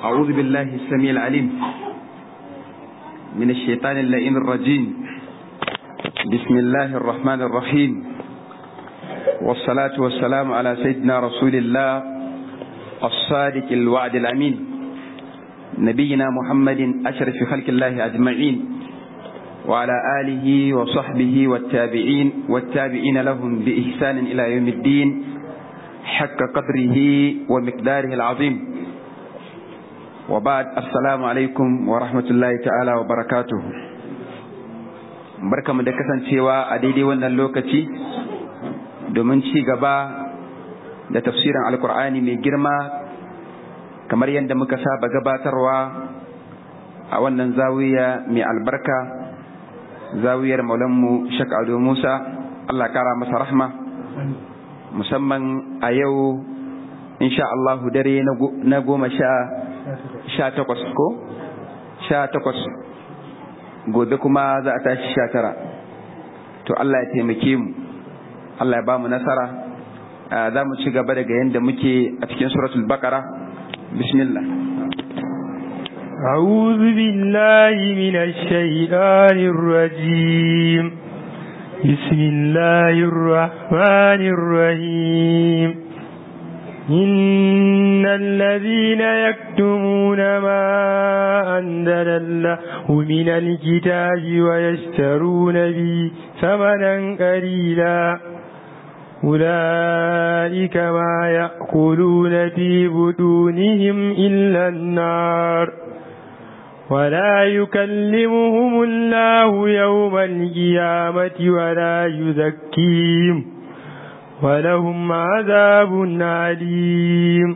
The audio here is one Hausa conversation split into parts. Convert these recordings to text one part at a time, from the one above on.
أعوذ بالله السميع العليم من الشيطان اللئيم الرجيم بسم الله الرحمن الرحيم والصلاة والسلام على سيدنا رسول الله الصادق الوعد الأمين نبينا محمد أشرف خلق الله أجمعين وعلى آله وصحبه والتابعين والتابعين لهم بإحسان إلى يوم الدين حق قدره ومقداره العظيم وبعد السلام alaikum wa rahmatullahi ta'ala wa barakatuh barkamu da kasancewa a daidai wannan lokaci domin ci gaba da tafsirin alkur'ani mai girma kamar yadda muka saba gabatarwa a wannan zawiya mai albarka zawiyar maulanmu shak ado musa allah kara masa rahma musamman a yau insha allahu dare na goma sha sha takwas ko sha takwas gobe kuma za a tashi sha tara to Allah ya taimake mu Allah ya ba mu nasara za mu ci gaba daga yadda muke a cikin suratul baqara bismillah أعوذ بالله من الشيطان الرجيم بسم الله الرحمن الرحيم إن الذين يكتمون ما أنزل الله من الكتاب ويشترون به ثمنا قليلا أولئك ما يأكلون في بطونهم إلا النار ولا يكلمهم الله يوم القيامة ولا يزكيهم ولهم عذاب عليم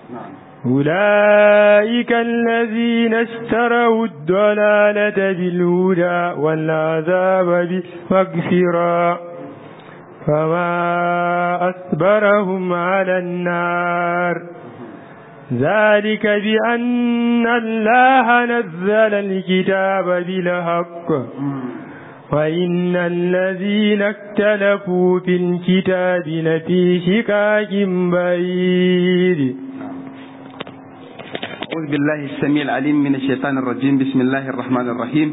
أولئك الذين اشتروا الضلالة بالهدى والعذاب بالمغفرة فما أصبرهم على النار ذلك بأن الله نزل الكتاب بالحق وإن الذين اختلفوا في الكتاب لفي شقاق بعيد أعوذ بالله السميع العليم من الشيطان الرجيم بسم الله الرحمن الرحيم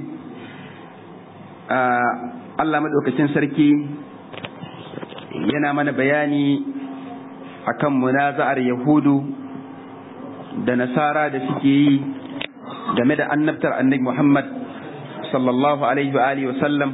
Allah madaukakin sarki yana mana bayani akan munaza'ar Yahudu da Nasara da suke yi game da annabtar annabi Muhammad sallallahu alaihi wa alihi wa sallam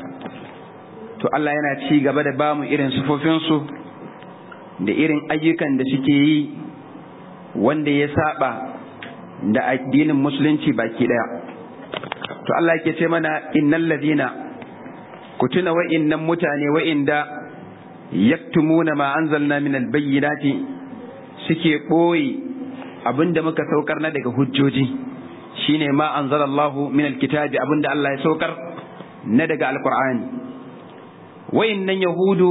to Allah yana ci gaba da bamu irin sufofinsu da irin ayyukan da suke yi wanda ya saba da addinin musulunci baki daya to Allah yake ce mana innal ladina ku tuna wa'innan mutane wa'inda yaktumuna ma anzalna min albayyinati suke boye abinda muka saukar na daga hujjoji shine ma anzalallahu min alkitabi abinda Allah ya saukar na daga alqur'ani wayannan yahudu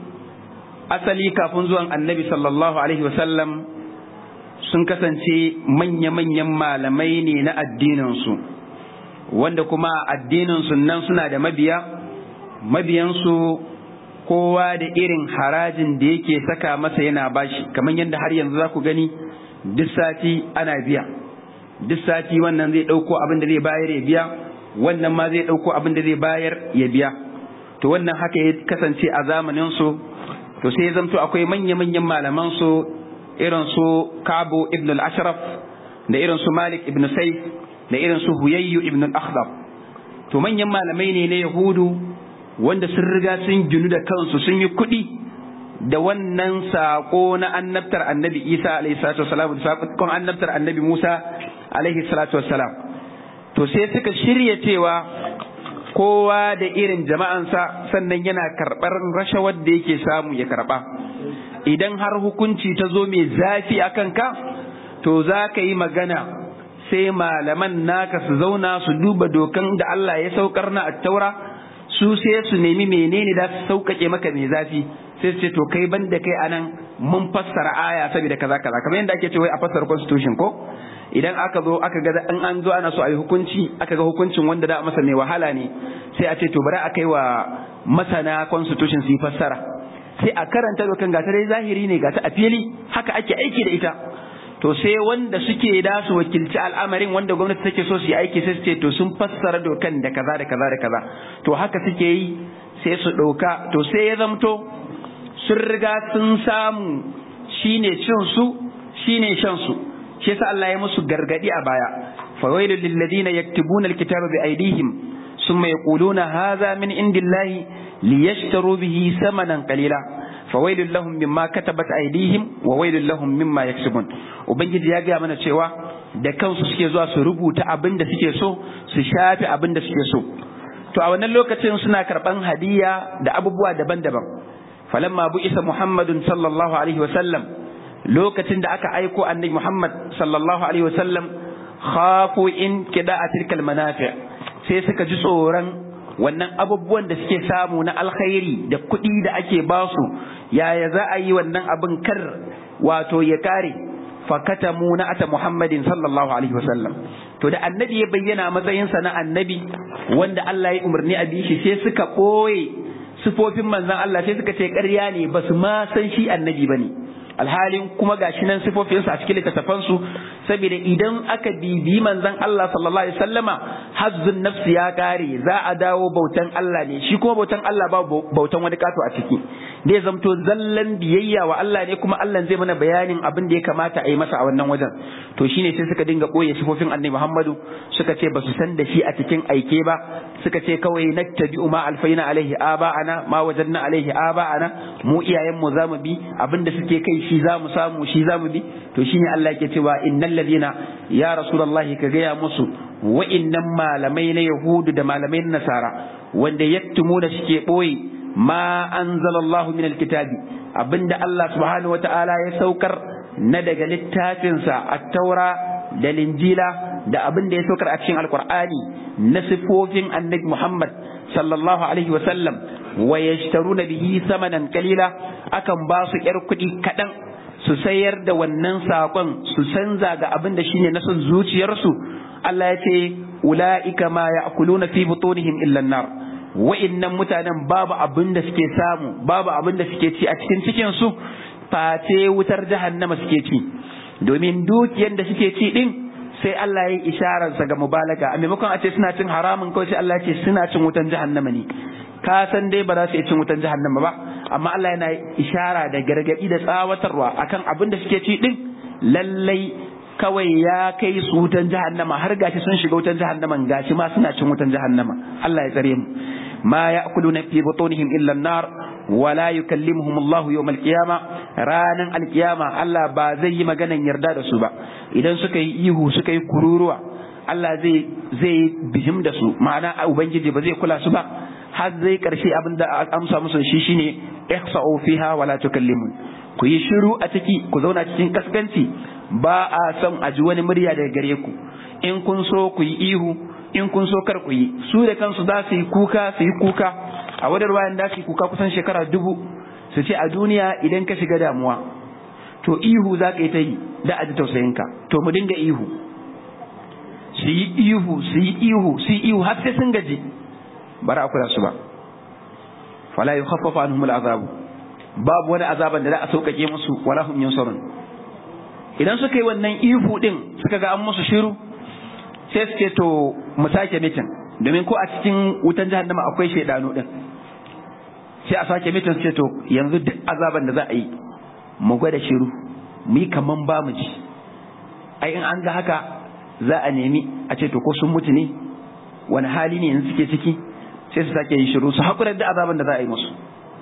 asali kafin zuwan annabi sallallahu alaihi wasallam sun kasance manya-manyan malamai ne na addininsu wanda kuma addininsu nan suna da mabiya mabiyansu kowa da irin harajin da yake saka masa yana bashi kamar yadda har yanzu za ku gani duk sati ana biya duk sati wannan zai ɗauko abin da zai bayar ya biya wannan ma zai ɗauko abin da zai bayar ya biya to wannan haka ya kasance a zamanin su to sai ya zamto akwai manya-manyan malaman su irin su Kabo ibn al-Ashraf da irin su Malik ibn Saif da irin su Huyayyu ibn al-Akhdab to manyan malamai ne na Yahudu wanda sun riga sun ginu da kansu sun yi kuɗi da wannan saƙo na annabtar annabi Isa alaihi salatu wasalam da saƙon annabtar annabi Musa alaihi salatu wassalam to sai suka shirya cewa kowa da irin jama'ansa sannan yana karɓar rashawar da yake samu ya karɓa idan har hukunci ta zo mai zafi a kanka to za ka yi magana sai malaman naka su zauna su duba dokan da Allah ya saukar na attaura su sai su nemi menene da su sauƙaƙe maka mai zafi sai su ce to kai ban da kai anan mun fassara aya saboda kaza kaza kamar yadda ake ce wai a fassara constitution ko idan aka zo aka ga an an zo ana so a yi hukunci aka ga hukuncin wanda da masa mai wahala ne sai a ce to bari a kai wa masana constitution su yi fassara sai a karanta dokan gata dai zahiri ne gata a fili haka ake aiki da ita to sai wanda suke da su wakilci al'amarin wanda gwamnati take so su yi aiki sai su ce to sun fassara dokan da kaza da kaza da kaza to haka suke yi sai su ɗauka to sai ya zamto sun riga sun samu shine cin su shine shan su shi yasa Allah ya musu gargadi a baya fawailul lil ladina yaktubuna alkitaba bi aydihim thumma yaquluna hadha min indillahi liyashtaru bihi samanan qalila fawailul lahum mimma katabat aydihim wa wailul lahum mimma yaksubun ubangiji ya gaya mana cewa da kansu suke zuwa su rubuta abin da suke so su shafi abin da suke so to a wannan lokacin suna karban hadiya da abubuwa daban-daban falamma bu'isa muhammadun sallallahu alaihi wa sallam lokacin da aka aiko annabi muhammad sallallahu alaihi wa sallam khafu in kida'a tilkal manafi sai suka ji tsoron wannan abubuwan da suke samu na alkhairi da kuɗi da ake basu yaya za a yi wannan abin kar wato ya kare fakatamu na ata muhammadin sallallahu alaihi wasallam to da annabi ya bayyana matsayinsa na annabi wanda Allah ya umarni a bishi sai suka ɓoye sifofin manzon Allah sai suka ce ƙarya ne ba su ma san shi annabi ba ne alhalin kuma gashi nan sifofinsa a cikin littattafansu saboda idan aka bibi manzon Allah sallallahu alaihi wasallama hazzun nafsi ya kare za a dawo bautan Allah ne shi kuma bautan Allah ba bautan wani kato a ciki zai zamto zallan biyayya wa Allah ne kuma Allah zai mana bayanin abin da ya kamata a yi masa a wannan wajen to shine sai suka dinga boye sifofin Annabi Muhammadu suka ce ba su san da shi a cikin aike ba suka ce kawai nattabi'u ma alfaina alaihi aba'ana ma wajadna alaihi aba'ana mu iyayen mu zamu bi abinda suke kai shi zamu samu shi zamu bi to shine Allah yake cewa innal ladina ya rasulullahi ka gaya musu wa'innan malamai na yahudu da malamai na nasara wanda yaktumuna suke boye ma anzalallahu min alkitabi abinda Allah subhanahu wata'ala ya saukar na daga littafinsa at-taura da linjila da abin da ya saukar a cikin alkur'ani na sifofin annabi Muhammad sallallahu alaihi wa sallam wa yashtaruna bihi samanan kalila akan ba su yar kuɗi kaɗan su sayar da wannan saƙon su canza ga abin da shine na son zuciyarsu Allah ya ce ula'ika ma ya'kuluna fi butunihim illa nar wa'innan mutanen babu abin da suke samu babu abin da suke ci a cikin cikin su face wutar jahannama suke ci domin dukiyar da suke ci din sai Allah ya yi ishararsa ga mubalaga a maimakon a ce suna cin haramun kawai sai Allah ya ce suna cin wutan jahannama ne ka san dai ba za su iya cin wutan jahannama ba amma Allah yana ishara da gargadi da tsawatarwa akan abin da suke ci din lallai kawai ya kai su wutan jahannama har gashi sun shiga wutan jahannaman gashi ma suna cin wutan jahannama Allah ya tsare mu ma ya'kuluna fi butunihim illa an-nar wala yukallimuhum Allah yawm al-qiyama ranan al-qiyama Allah ba zai yi maganan yarda da su ba idan suka yi ihu suka yi kururuwa Allah zai zai bihim da su ma'ana ubangiji ba zai kula su ba har zai karshe abin da amsa musu shi shine ihsa'u fiha wala tukallimun ku yi shiru a ciki ku zauna cikin kaskanci ba a son a ji wani murya daga gare ku in kun so ku yi ihu in kun so kar ku yi su da kansu za su yi kuka su yi kuka a wadar wayan da su yi kuka kusan shekara dubu su ce a duniya idan ka shiga damuwa to ihu za ka yi ta yi da a ji tausayinka to mu dinga ihu su yi ihu su yi ihu su yi ihu har sai sun gaji bara a kula su ba fala yukhaffafu anhum al'azabu babu wani azaban da za a sauƙaƙe musu wala hum yunsarun idan suka yi wannan ihu din suka ga an musu shiru sai su ce to mu sake mitin domin ko a cikin wutan jahannama akwai shaidanu din sai a sake mitin ce to yanzu duk azaban da za a yi mu gwada shiru mu yi kaman ba mu ji ai in an ga haka za a nemi a ce to ko sun mutu ne wani hali ne yanzu suke ciki sai su sake yin shiru su haƙurar da azaban da za a yi musu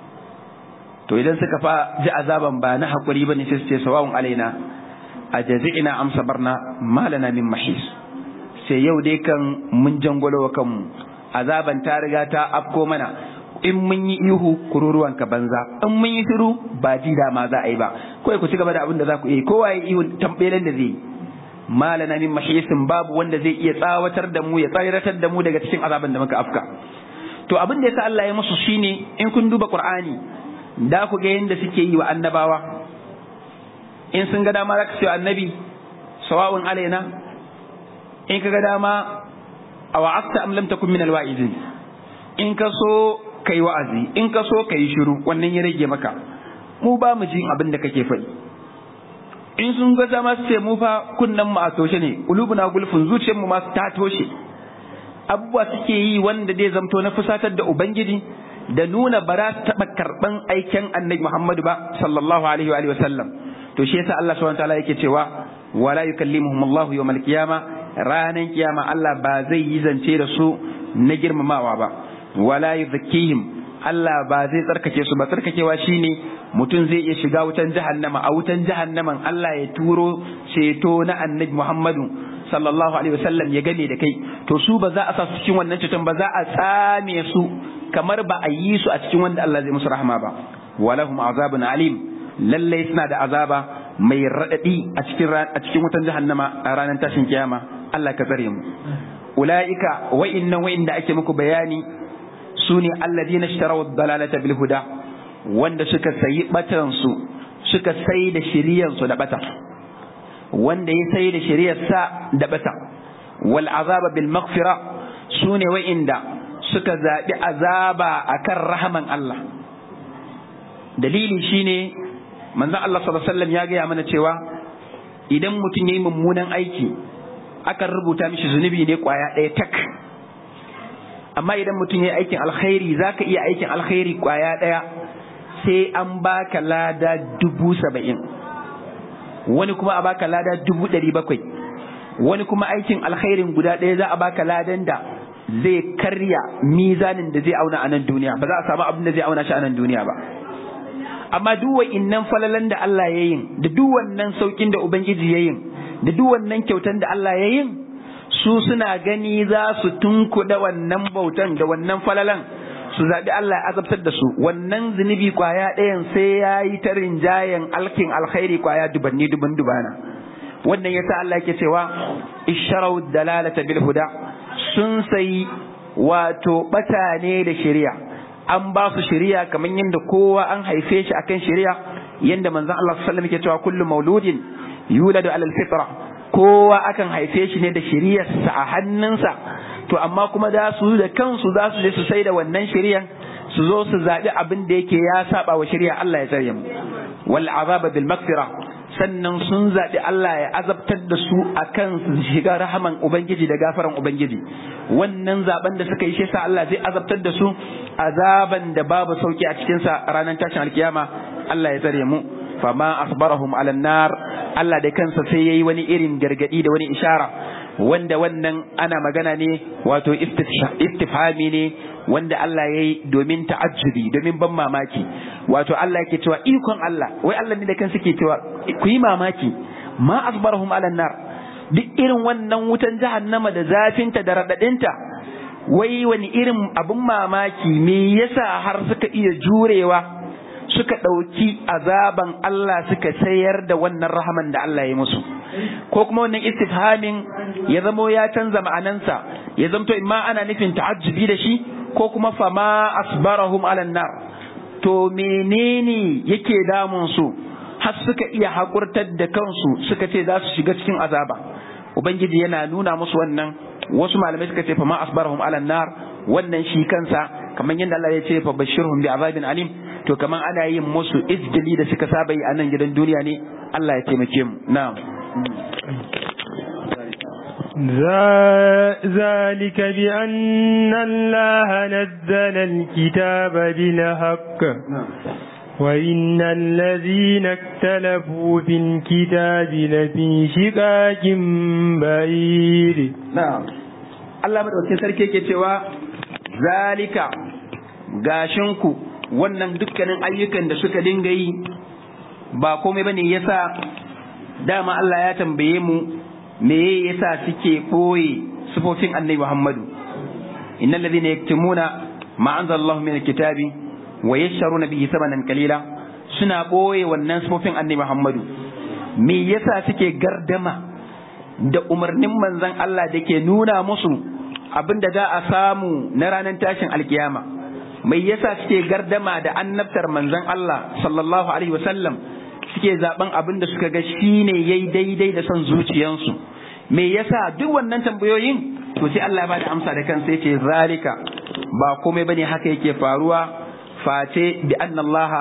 to idan suka fa ji azaban ba na haƙuri ba ne sai su ce sawa'un alaina a jazi'ina amsa barna malana min mahis sai yau dai kan mun jangwalo wa kanmu azaban ta riga ta afko mana in mun yi ihu kururuwan ka banza in mun yi shiru ba ji da ma za a yi ba kawai ku ci gaba da abin da za ku yi kowa ya ihu tambelen da zai yi malana min mahisin babu wanda zai iya tsawatar da mu ya tsayratar da mu daga cikin azaban da muka afka to abin da yasa Allah ya musu shine in kun duba Qur'ani da ku ga yanda suke yi wa annabawa in sun ga dama za ka ce annabi sawa'un alaina in ka ga dama a wa'asta am lam takun min alwa'izin in ka so kai wa'azi in ka so kai shiru wannan ya rage maka mu ba mu jin abin da kake faɗi in sun ga dama su ce mu fa kunnan mu a toshe ne ulubuna gulfun zuciyar mu ma ta toshe abubuwa suke yi wanda zai zamto na fusatar da ubangiji da nuna ba za su taɓa karɓan aiken annabi Muhammadu ba sallallahu alaihi wa alihi wa sallam to shi yasa Allah subhanahu wataala yake cewa wala yukallimuhum Allah yawmal qiyama ranan kiyama Allah ba zai yi zance da su na girmamawa ba wala yuzakkihim Allah ba zai tsarkake su ba tsarkakewa shine mutum zai iya shiga wutan jahannama a wutan jahannaman Allah ya turo ceto na annabi Muhammadu sallallahu alaihi wasallam ya game da kai to su ba za a sa su cikin wannan ceton ba za a tsame su kamar ba a yi su a cikin wanda Allah zai musu rahama ba walahum azabun alim lallai suna da azaba mai raɗaɗi a cikin a cikin wutan jahannama a ranar tashin kiyama Allah ka tsare mu ulaika wa'innan wa'inda ake muku bayani su ne alladina ishtaraw dalalata bil huda wanda suka sayi batan su suka sai da shiriyan su da bata wanda ya sai da shiriyar sa da bata wal azaba bil maghfira su ne wa'inda suka zaɓi azaba akan rahaman Allah dalili shine manzon Allah sallallahu alaihi wasallam ya gaya mana cewa idan mutum yayi mummunan aiki akan rubuta mishi zunubi ne kwaya ɗaya tak amma idan mutum yayi aikin alkhairi zaka iya aikin alkhairi kwaya ɗaya sai an baka lada dubu saba'in wani kuma a baka lada dubu ɗari bakwai wani kuma aikin alkhairin guda ɗaya za a baka ladan da zai karya mizanin da zai auna a nan duniya ba za a samu abin da zai auna shi a nan duniya ba amma duk wa'innan falalan da Allah ya yin da duk wannan saukin da Ubangiji ya yin da duk wannan kyautan da Allah ya yin su suna gani za su tunkuɗa wannan bautan da wannan falalan su zaɓi Allah ya azabtar da su wannan zunubi kwaya ɗayan sai ya yi ta rinjayen alkin alkhairi kwaya dubanni duban dubana wannan yasa Allah yake cewa isharau dalalata bil huda sun sayi wato bata ne da shari'a an ba su shari'a kamar yadda kowa an haife shi akan shari'a yadda manzon Allah sallallahu alaihi wasallam yake cewa kullu mauludin yuladu alal fitra kowa akan haife shi ne da shari'arsa a hannunsa to amma kuma za su da kansu za su je su sai da wannan shari'an su zo su zaɓi abin da yake ya saba wa shari'a Allah ya tsare mu wal azaba bil maghfira sannan sun zaɓi Allah ya azabtar da su akan su shiga rahaman ubangiji da gafaran ubangiji wannan zaben da suka yi shi sa Allah zai azabtar da su azaban da babu sauki a cikin sa ranar tashin alkiyama Allah ya tsare mu fama asbarahum ala nar Allah da kansa sai yayi wani irin gargadi da wani ishara wanda wannan ana magana ne wato istifhami ne wanda Allah ya yi domin ta'ajjubi domin ban mamaki wato Allah yake cewa ikon Allah wai Allah ne da kansa ke cewa ku yi mamaki ma asbarahum ala nar duk irin wannan wutan jahannama da zafinta da radadinta wai wani irin abun mamaki me yasa har suka iya jurewa suka ɗauki azaban Allah suka sayar da wannan rahaman da Allah ya musu ko kuma wannan istifhamin ya zamo ya canza ma'anansa ya zamto imma ana nufin ta'ajjubi da shi ko kuma fama asbarahum ala nar to menene yake damun su har suka iya hakurtar da kansu suka ce za su shiga cikin azaba ubangiji yana nuna musu wannan wasu malamai suka ce fama asbarahum ala nar wannan shi kansa kamar yadda Allah ya ce fa bashirhum bi azabin alim to kamar ana yin musu izgili da suka saba yi a nan gidan duniya ne Allah ya taimake mu na'am ذلك بأن الله نزل الكتاب بالحق وإن الذين اختلفوا في الكتاب لفي شقاق بعيد na'am Allah madaukakin sarki yake cewa zalika gashinku wannan dukkanin ayyukan da suka dinga yi ba komai bane yasa dama Allah ya tambaye mu me yasa suke boye sifofin annabi Muhammadu innal ladhina yaktumuna ma anzalallahu min alkitabi wa yashtaruna bihi thamanan qalila suna boye wannan sifofin annabi Muhammadu me yasa suke gardama da umarnin manzon Allah da ke nuna musu abinda za a samu na ranar tashin alkiyama mai yasa suke gardama da annabtar manzon Allah sallallahu alaihi wasallam suke zaben abin da suka ga shine yayi daidai da son zuciyansu me yasa duk wannan tambayoyin to sai Allah ya bada amsa da kansa yace zalika ba komai bane haka yake faruwa face bi anna Allah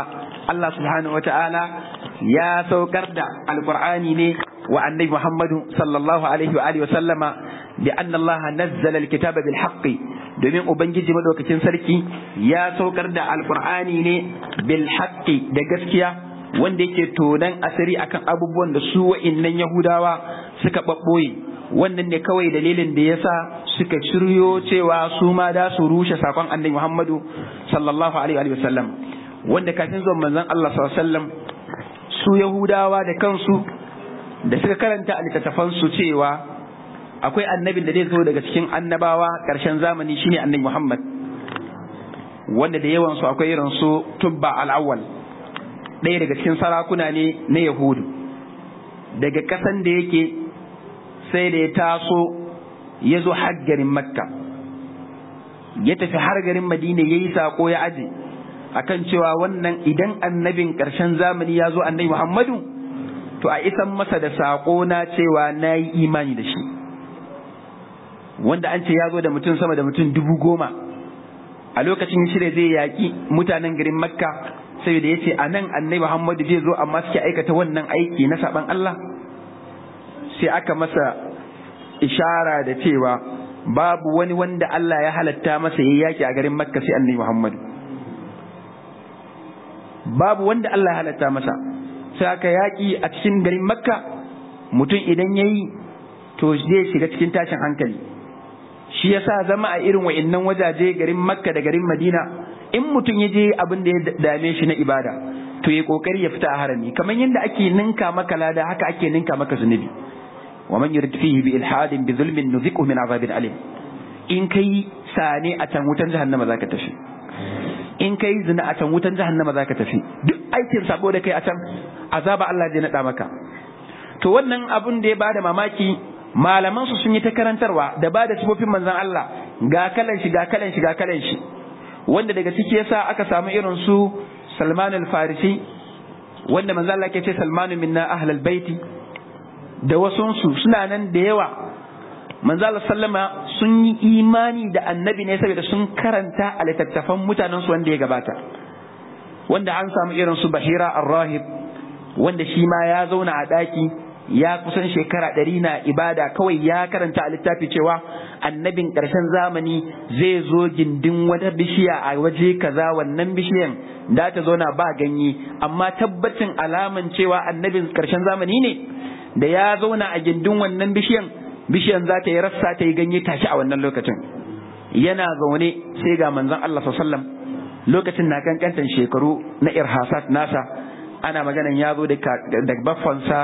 Allah subhanahu wata'ala ya saukar da alqur'ani ne wa annabi Muhammadu sallallahu alaihi wa alihi wa sallama bi anna Allah nazzala alkitaba bil haqqi domin ubangiji madaukakin sarki ya saukar da alqur'ani ne bil haqqi da gaskiya wanda yake tonan asiri akan abubuwan da su wa'innan yahudawa suka babboye wannan ne kawai dalilin da yasa suka shiryo cewa su ma da su rushe sakon annabi Muhammadu sallallahu alaihi wa sallam wanda kafin zuwan manzon Allah sallallahu alaihi wa sallam su yahudawa da kansu da suka karanta a littattafansu cewa akwai annabin da zai zo daga cikin annabawa ƙarshen zamani shine annabi Muhammad wanda da yawan su akwai irin su Tubba al-Awwal ɗaya daga cikin sarakuna ne na Yahudu daga ƙasan da yake sai da ya taso ya zo har garin Makka ya tafi har garin Madina yayi sako ya aje akan cewa wannan idan annabin ƙarshen zamani ya zo annabi Muhammadu to a isan masa da saƙo na cewa na yi imani da shi wanda an ce ya zo da mutum sama da mutum dubu goma a lokacin shirya zai yaƙi mutanen garin makka saboda ya ce a nan annai muhammadu zai zo amma suke aikata wannan aiki na saɓan allah sai aka masa ishara da cewa babu wani wanda allah ya halatta masa ya yaƙi a garin makka sai annai muhammadu babu wanda allah ya halatta masa sai aka yaƙi a cikin garin makka mutum idan ya yi to zai shiga cikin tashin hankali shi yasa zama a irin wa'innan wajaje garin makka da garin madina in mutum ya je abin da ya dame shi na ibada to ya kokari ya fita a harami kamar yadda ake ninka maka lada haka ake ninka maka zunubi wa man yurid fihi bi ilhadin bi zulmin nuziquhu min azabin alim in kai sane a can wutan jahannama zaka tafi in kai zina a can wutan jahannama zaka tafi duk aikin sabo da kai a can azaba Allah zai nada maka to wannan abun da ya bada mamaki malaman su sun yi ta karantarwa da bada sifofin manzon Allah ga kalan shi ga kalan shi ga kalan shi wanda daga ciki yasa aka samu irin su Salman al-Farisi wanda manzon Allah ke ce Salmanu minna ahlal baiti da wasunsu suna nan da yawa manzo Allah sallama sun yi imani da annabi ne saboda sun karanta a littattafan mutanen su wanda ya gabata wanda an samu irin su Bahira ar-Rahib wanda shi ma ya zauna a daki ya kusan shekara ɗari na ibada kawai ya karanta a littafi cewa annabin ƙarshen zamani zai zo gindin wata bishiya a waje kaza wannan bishiyan da ta zauna ba ganye amma tabbacin alaman cewa annabin ƙarshen zamani ne da ya zauna a gindin wannan bishiyan bishiyan za ta yi rassa ta yi ganye tashi a wannan lokacin yana zaune sai ga manzon Allah sallam lokacin na kankantan shekaru na irhasat nasa ana maganan ya zo da baffansa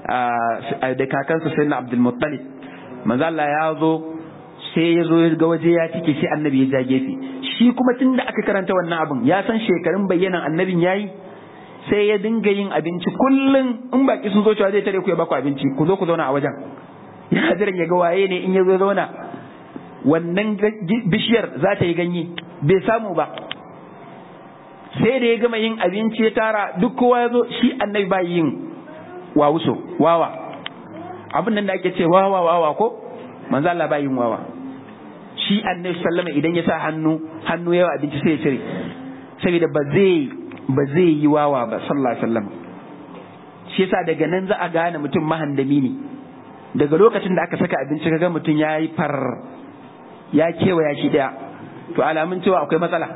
da kakansa sai na Abdul Muttalib manzo Allah ya zo sai ya zo ga waje ya cike sai annabi ya ja gefe shi kuma tunda aka karanta wannan abin ya san shekarun bayyanan annabin yayi sai ya dinga yin abinci kullum in baki sun zo cewa zai tare ku ya baku abinci ku zo ku zauna a wajen yana jiran ya ga waye ne in ya zo zauna wannan bishiyar za ta yi ganye bai samu ba sai da ya gama yin abinci ya tara duk kowa ya zo shi annabi ba yin wawuso wawa abin nan da ake ce wawa wawa ko manzo Allah ba yin wawa shi annabi sallama idan ya sa hannu hannu yawa abinci sai ya cire saboda ba zai ba zai yi wawa ba sallallahu alaihi wasallam shi yasa daga nan za a gane mutum mahandami ne daga lokacin da aka saka abinci kaga mutum ya yi far ya kewaya shi daya to alamun cewa akwai matsala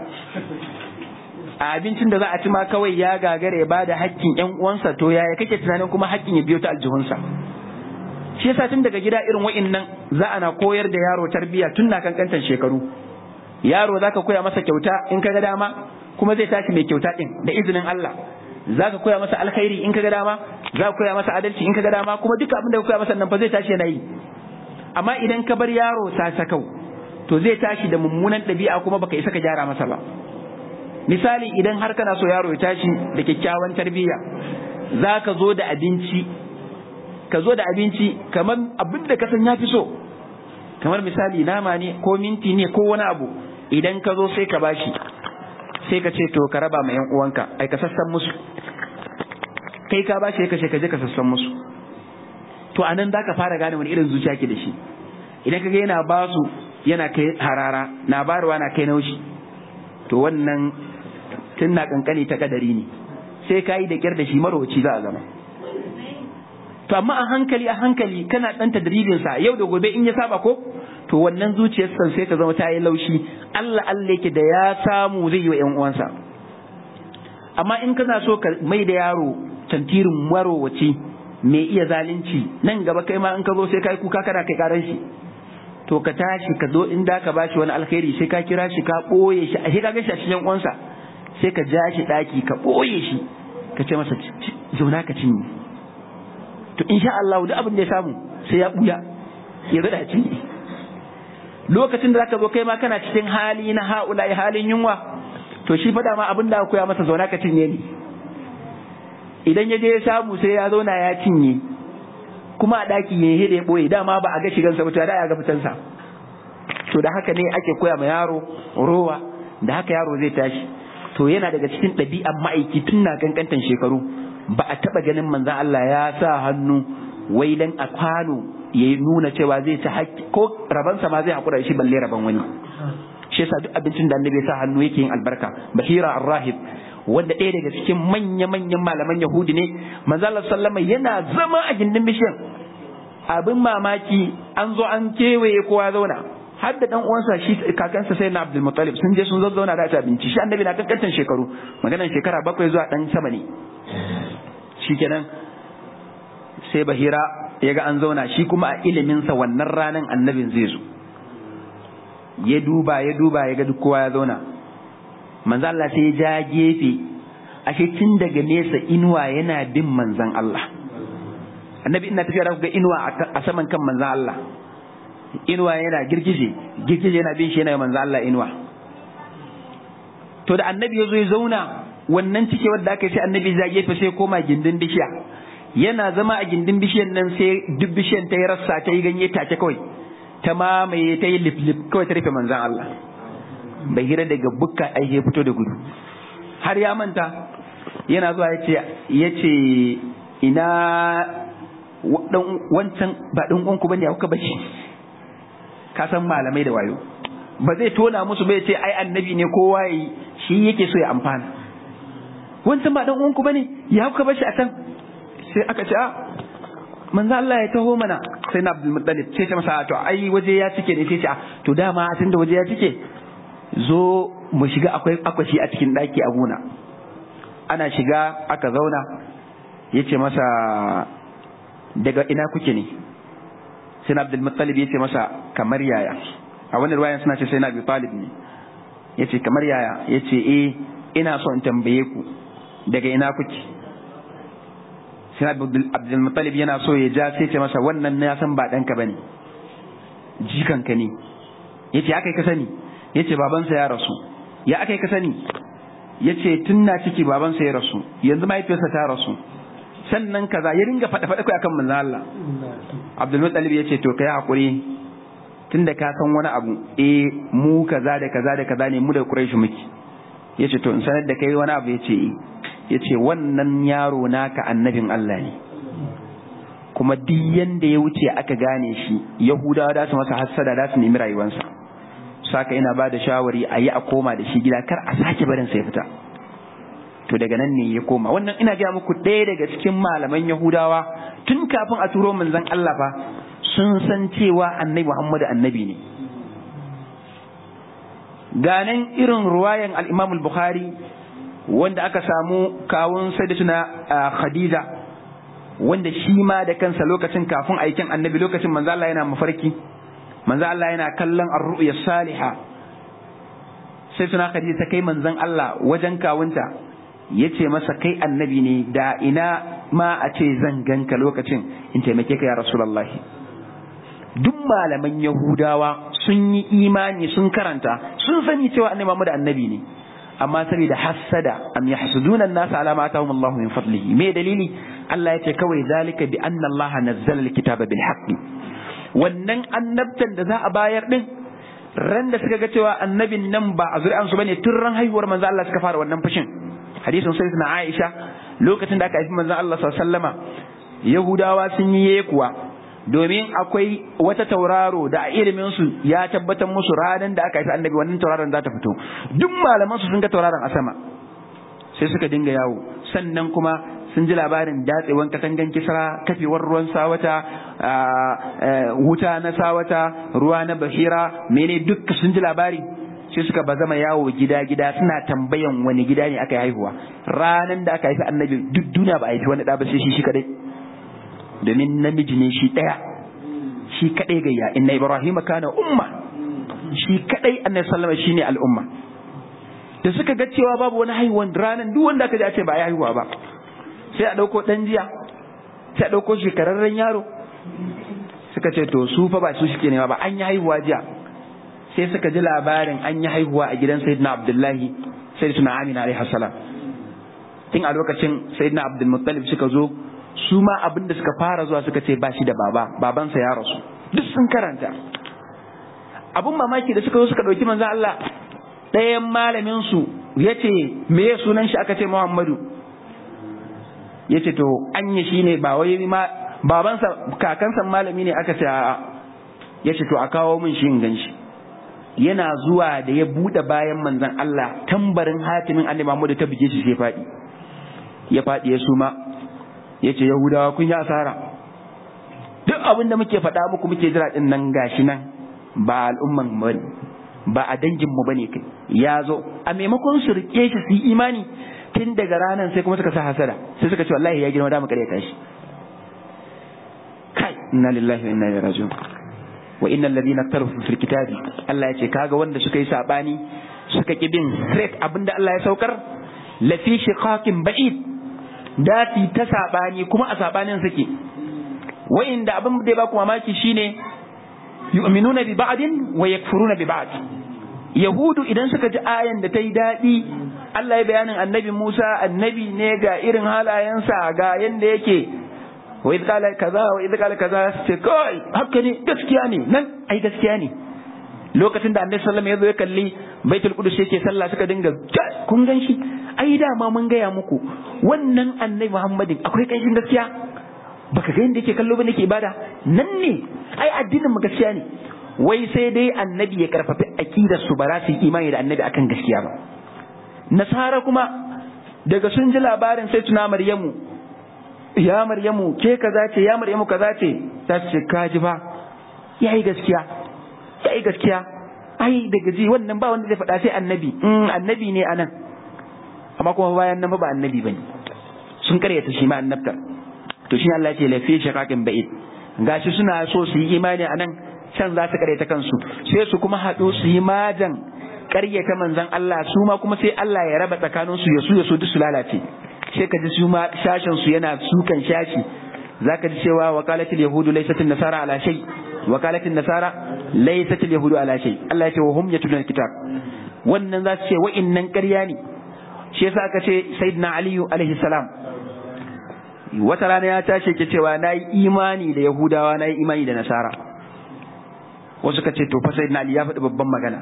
a abincin da za a ci ma kawai ya gagara ya bada hakkin yan uwansa to yaya kake tunanin kuma hakkin ya biyo ta aljihunsa shi yasa tun daga gida irin wa'innan za ana koyar da yaro tarbiyya tun na kankantan shekaru yaro zaka koya masa kyauta in kaga dama kuma zai tashi mai kyauta din da izinin Allah za ka koya masa alkhairi in ka ga dama za ka koya masa adalci in ka ga dama kuma duka abin da ka koya masa nan fa zai tashi yana yi amma idan ka bar yaro sasakau to zai tashi da mummunan ɗabi'a kuma baka isa ka gyara masa ba misali idan har kana so yaro ya tashi da kyakkyawan tarbiyya za ka zo da abinci ka zo da abinci kamar abin da ka san ya fi so kamar misali nama ne ko minti ne ko wani abu idan ka zo sai ka bashi sai ka ce to ka raba ma yan uwanka ai ka sassan musu kai ka bashi ka ce ka je ka sassan musu to anan za ka fara gane wani irin zuciya ke da shi idan kaga yana ba su yana kai harara na barwa na kai naushi to wannan tun na kankani ta kadari ne sai ka yi da kyar da shi marowaci za a zama to amma a hankali a hankali kana ɗan tadribin sa yau da gobe in ya saba ko to wannan zuciyar san sai ta zama ta yi laushi Allah Allah yake da ya samu zai yi wa ƴan uwansa amma in kana so ka mai da yaro tantirin marowaci mai iya zalunci nan gaba kai ma in ka zo sai kai kuka kana kai karan shi to ka tashi ka zo in da ka bashi wani alkhairi sai ka kira shi ka boye shi a ka ga shi a cikin uwansa sai ka ja shi daki ka boye shi ka ce masa zauna ka cinye to insha Allah duk abin da ya samu sai ya buya ya zada cinye lokacin da zaka zo kai ma kana cikin hali na haula halin yunwa to shi fada ma abin da koya masa zauna ka cinye ne idan ya je ya samu sai ya zauna ya cinye kuma a ɗaki ya hede ya ɓoye dama ba a ga shigansa ba da ya ga fitansa to da haka ne ake koya ma yaro rowa da haka yaro zai tashi to yana daga cikin ɗabi'an ma'aiki tun na kankantan shekaru ba a taɓa ganin manzan Allah ya sa hannu wai dan a kwano ya nuna cewa zai ta haƙƙi ko rabansa ma zai haƙura da shi balle raban wani shi yasa duk abincin da annabi ya sa hannu yake yin albarka bahira ar-rahib wanda ɗaya daga cikin manya-manyan malaman Yahudi ne manzalar sallama yana zama a gindin bishiyan abin mamaki an zo an kewaye kowa zauna har da dan uwansa shi kakansa sai na Abdul Muttalib sun je sun zauna da abinci shi annabi na kankantan shekaru maganan shekara bakwai zuwa dan sama ne shikenan sai Bahira ya ga an zauna shi kuma a iliminsa wannan ranan annabin zai zo ya duba ya duba ya ga duk kowa ya zauna manzo Allah sai ya ja gefe ashe tun daga nesa inuwa yana bin manzon Allah annabi ina tafiya da ga inuwa a saman kan manzon Allah inuwa yana girgije girgije yana bin shi yana manzon Allah inuwa to da annabi ya zo ya zauna wannan cike wanda aka sai annabi ya gefe sai koma gindin bishiya yana zama a gindin bishiyan nan sai duk bishiyan ta yi rassa ta yi ganye take kawai ta mamaye ta yi lip lip kawai ta rufe manzon Allah bai hira daga bukka ai ya fito da gudu har ya manta yana zuwa ya ce ina wancan ba ɗan uwanku bane ya kuka bashi ka san malamai da wayo ba zai tona musu bai ce ai annabi ne kowa yi shi yake so ya amfana wancan ba ɗan uwanku bane ya kuka bashi a can sai aka ce a manzo Allah ya taho mana sai na Abdul Muttalib sai ta masa to ai waje ya cike ne sai ce a to dama tunda waje ya cike zo mu shiga akwai akwashi a cikin ɗaki a gona ana shiga aka zauna ya ce masa daga ina kuke ne sai na abdulmuttalib ya ce masa kamar yaya a wani ruwayan suna ce sai na abu talib ne ya ce kamar yaya ya ce eh ina son tambaye ku daga ina kuke sai na abdulmuttalib yana so ya ja sai ce masa wannan na san ba ɗanka ba ne jikanka ne ya ce aka yi ka sani ya ce babansa ya rasu ya aka yi ka sani ya ce tun na ciki babansa ya rasu yanzu mahaifiyarsa ta rasu sannan kaza ya ringa faɗa faɗa kai akan manzo Allah Abdul Muttalib ya ce to kai hakuri tunda ka san wani abu eh mu kaza da kaza da kaza ne mu da Quraysh muke ya ce to in sanar da kai wani abu ya ce ya ce wannan yaro naka annabin Allah ne kuma duk yanda ya wuce aka gane shi Yahudawa da su masa hassada da su nemi rayuwarsa saka ina ba da shawari a yi a koma da shi gida kar a sake barin sai fita to daga nan ne ya koma wannan ina gaya muku ɗaya daga cikin malaman yahudawa tun kafin a turo manzon Allah fa sun san cewa annabi Muhammadu annabi ne ganin irin ruwayan al-Imam al-Bukhari wanda aka samu kawun sayyidatuna Khadija wanda shi ma da kansa lokacin kafin aikin annabi lokacin manzo Allah yana mafarki manzo Allah yana kallon ar-ru'ya salihah sai suna Khadija ta kai manzon Allah wajen kawunta yace masa kai annabi ne da ina ma a ce zan ganka lokacin in taimake ka ya rasulullahi duk malaman yahudawa sun yi imani sun karanta sun sani cewa annabi Muhammad annabi ne amma saboda hassada am yahsuduna an-nas ala ma atahum Allah min fadlihi me dalili Allah yace kawai zalika bi anna Allah nazzala al-kitaba bil haqqi wannan annabtan da za a bayar din ran da suka ga cewa annabin nan ba a zuri'ansu bane tun ran haihuwar manzo Allah suka fara wannan fushin hadisin sai na Aisha lokacin da aka haifi manzo Allah sallallahu alaihi wasallama Yahudawa sun yi yekuwa domin akwai wata tauraro da a ilimin su ya tabbatar musu ranar da aka haifi annabi wannan tauraron za ta fito duk malaman su sun ga tauraron a sama sai suka dinga yawo sannan kuma sun ji labarin datsewan katangan kisra kafewar ruwan sawata wuta na sawata ruwa na bahira mene duk sun ji labari sai suka bazama yawo gida-gida suna tambayan wani gida ne aka yi haihuwa ranan da aka haifi annabi duk duniya ba a haifi wani ɗa ba sai shi shi kadai domin namiji ne shi ɗaya shi kadai gayya inna ibrahim kana umma shi kadai annabi sallama shine al'umma da suka ga cewa babu wani haihuwan ranan duk wanda aka ji a ce ba a haihuwa ba sai a ɗauko ɗan jiya sai a ɗauko shekararren yaro suka ce to su fa ba su suke nema ba an yi haihuwa jiya sai suka ji labarin an yi haihuwa a gidan sayyidina abdullahi sayyidina amina alaihi salam tun a lokacin sayyidina abdul muttalib suka zo su ma abin da suka fara zuwa suka ce ba shi da baba babansa ya rasu duk sun karanta abun mamaki da suka zo suka ɗauki manzon Allah ɗayan malamin su yace me ya sunan shi aka ce Muhammadu yace to anya shine ba wai ma babansa kakansa malami ne aka ce a'a yace to a kawo min shi in ganshi yana zuwa da ya bude bayan manzon Allah tambarin hatimin annabi Muhammad ta bige shi sai faɗi ya faɗi ya suma yace yahudawa kun yi asara duk abin da muke faɗa muku muke jira din nan gashi nan ba al'umman mu bane ba a dangin mu bane kai ya zo a maimakon su rike shi su yi imani tun daga ranar sai kuma suka sa hasada sai suka ce wallahi ya girma da mu kare shi kai inna lillahi wa inna ilaihi raji'un wa innal ladina tarfu fil kitabi Allah ya ce kaga wanda suka yi sabani suka ki bin straight abinda Allah ya saukar la fi shiqaqin ba'id dati ta sabani kuma a sabanin suke wa inda abin da ba ku mamaki shine yu'minuna bi ba'din wa yakfuruna bi ba'd yahudu idan suka ji ayan da ta yi daɗi Allah ya bayanin annabi Musa annabi ne ga irin halayensa ga yanda yake wa idh qala kaza wa idh qala kaza ce kai haka ne gaskiya ne nan ai gaskiya ne lokacin da annabi sallallahu alaihi wasallam ya zo ya kalli baitul qudus yake sallah suka dinga kun gan shi ai dama mun gaya muku wannan annabi muhammadin akwai kanshin gaskiya baka ga yadda yake kallo ba nake ibada nan ne ai addinin mu gaskiya ne wai sai dai annabi ya karfafi aqidar su ba za su yi imani da annabi akan gaskiya ba nasara kuma daga sun ji labarin sai tuna maryamu ya maryamu ke kaza ce ya maryamu kaza ce ta ce kaji ba yayi gaskiya yayi gaskiya ai daga ji wannan ba wanda zai faɗa sai annabi annabi ne anan amma kuma bayan nan ba annabi bane sun karyata shi ma annabtar to shi Allah ya ce lafi shaqaqin ba'id gashi suna so su yi imani anan can za su karyata kansu sai su kuma haɗu su yi majan karyata manzon Allah su ma kuma sai Allah ya raba tsakanin su ya su ya so duk su lalace sai ka ji su ma shashin su yana sukan shashi zaka ji cewa wakalatul yahudu laysat nasara ala shay wakalatul nasara laysat yahudu ala shay Allah ya ce wa hum yatluna kitab wannan za su ce wa'innan ƙarya ne shi yasa aka ce sayyidina aliyu alaihi salam wata rana ya tashi ke cewa na yi imani da yahudawa na yi imani da nasara wasu ka ce to fa sayyidina ali ya faɗi babban magana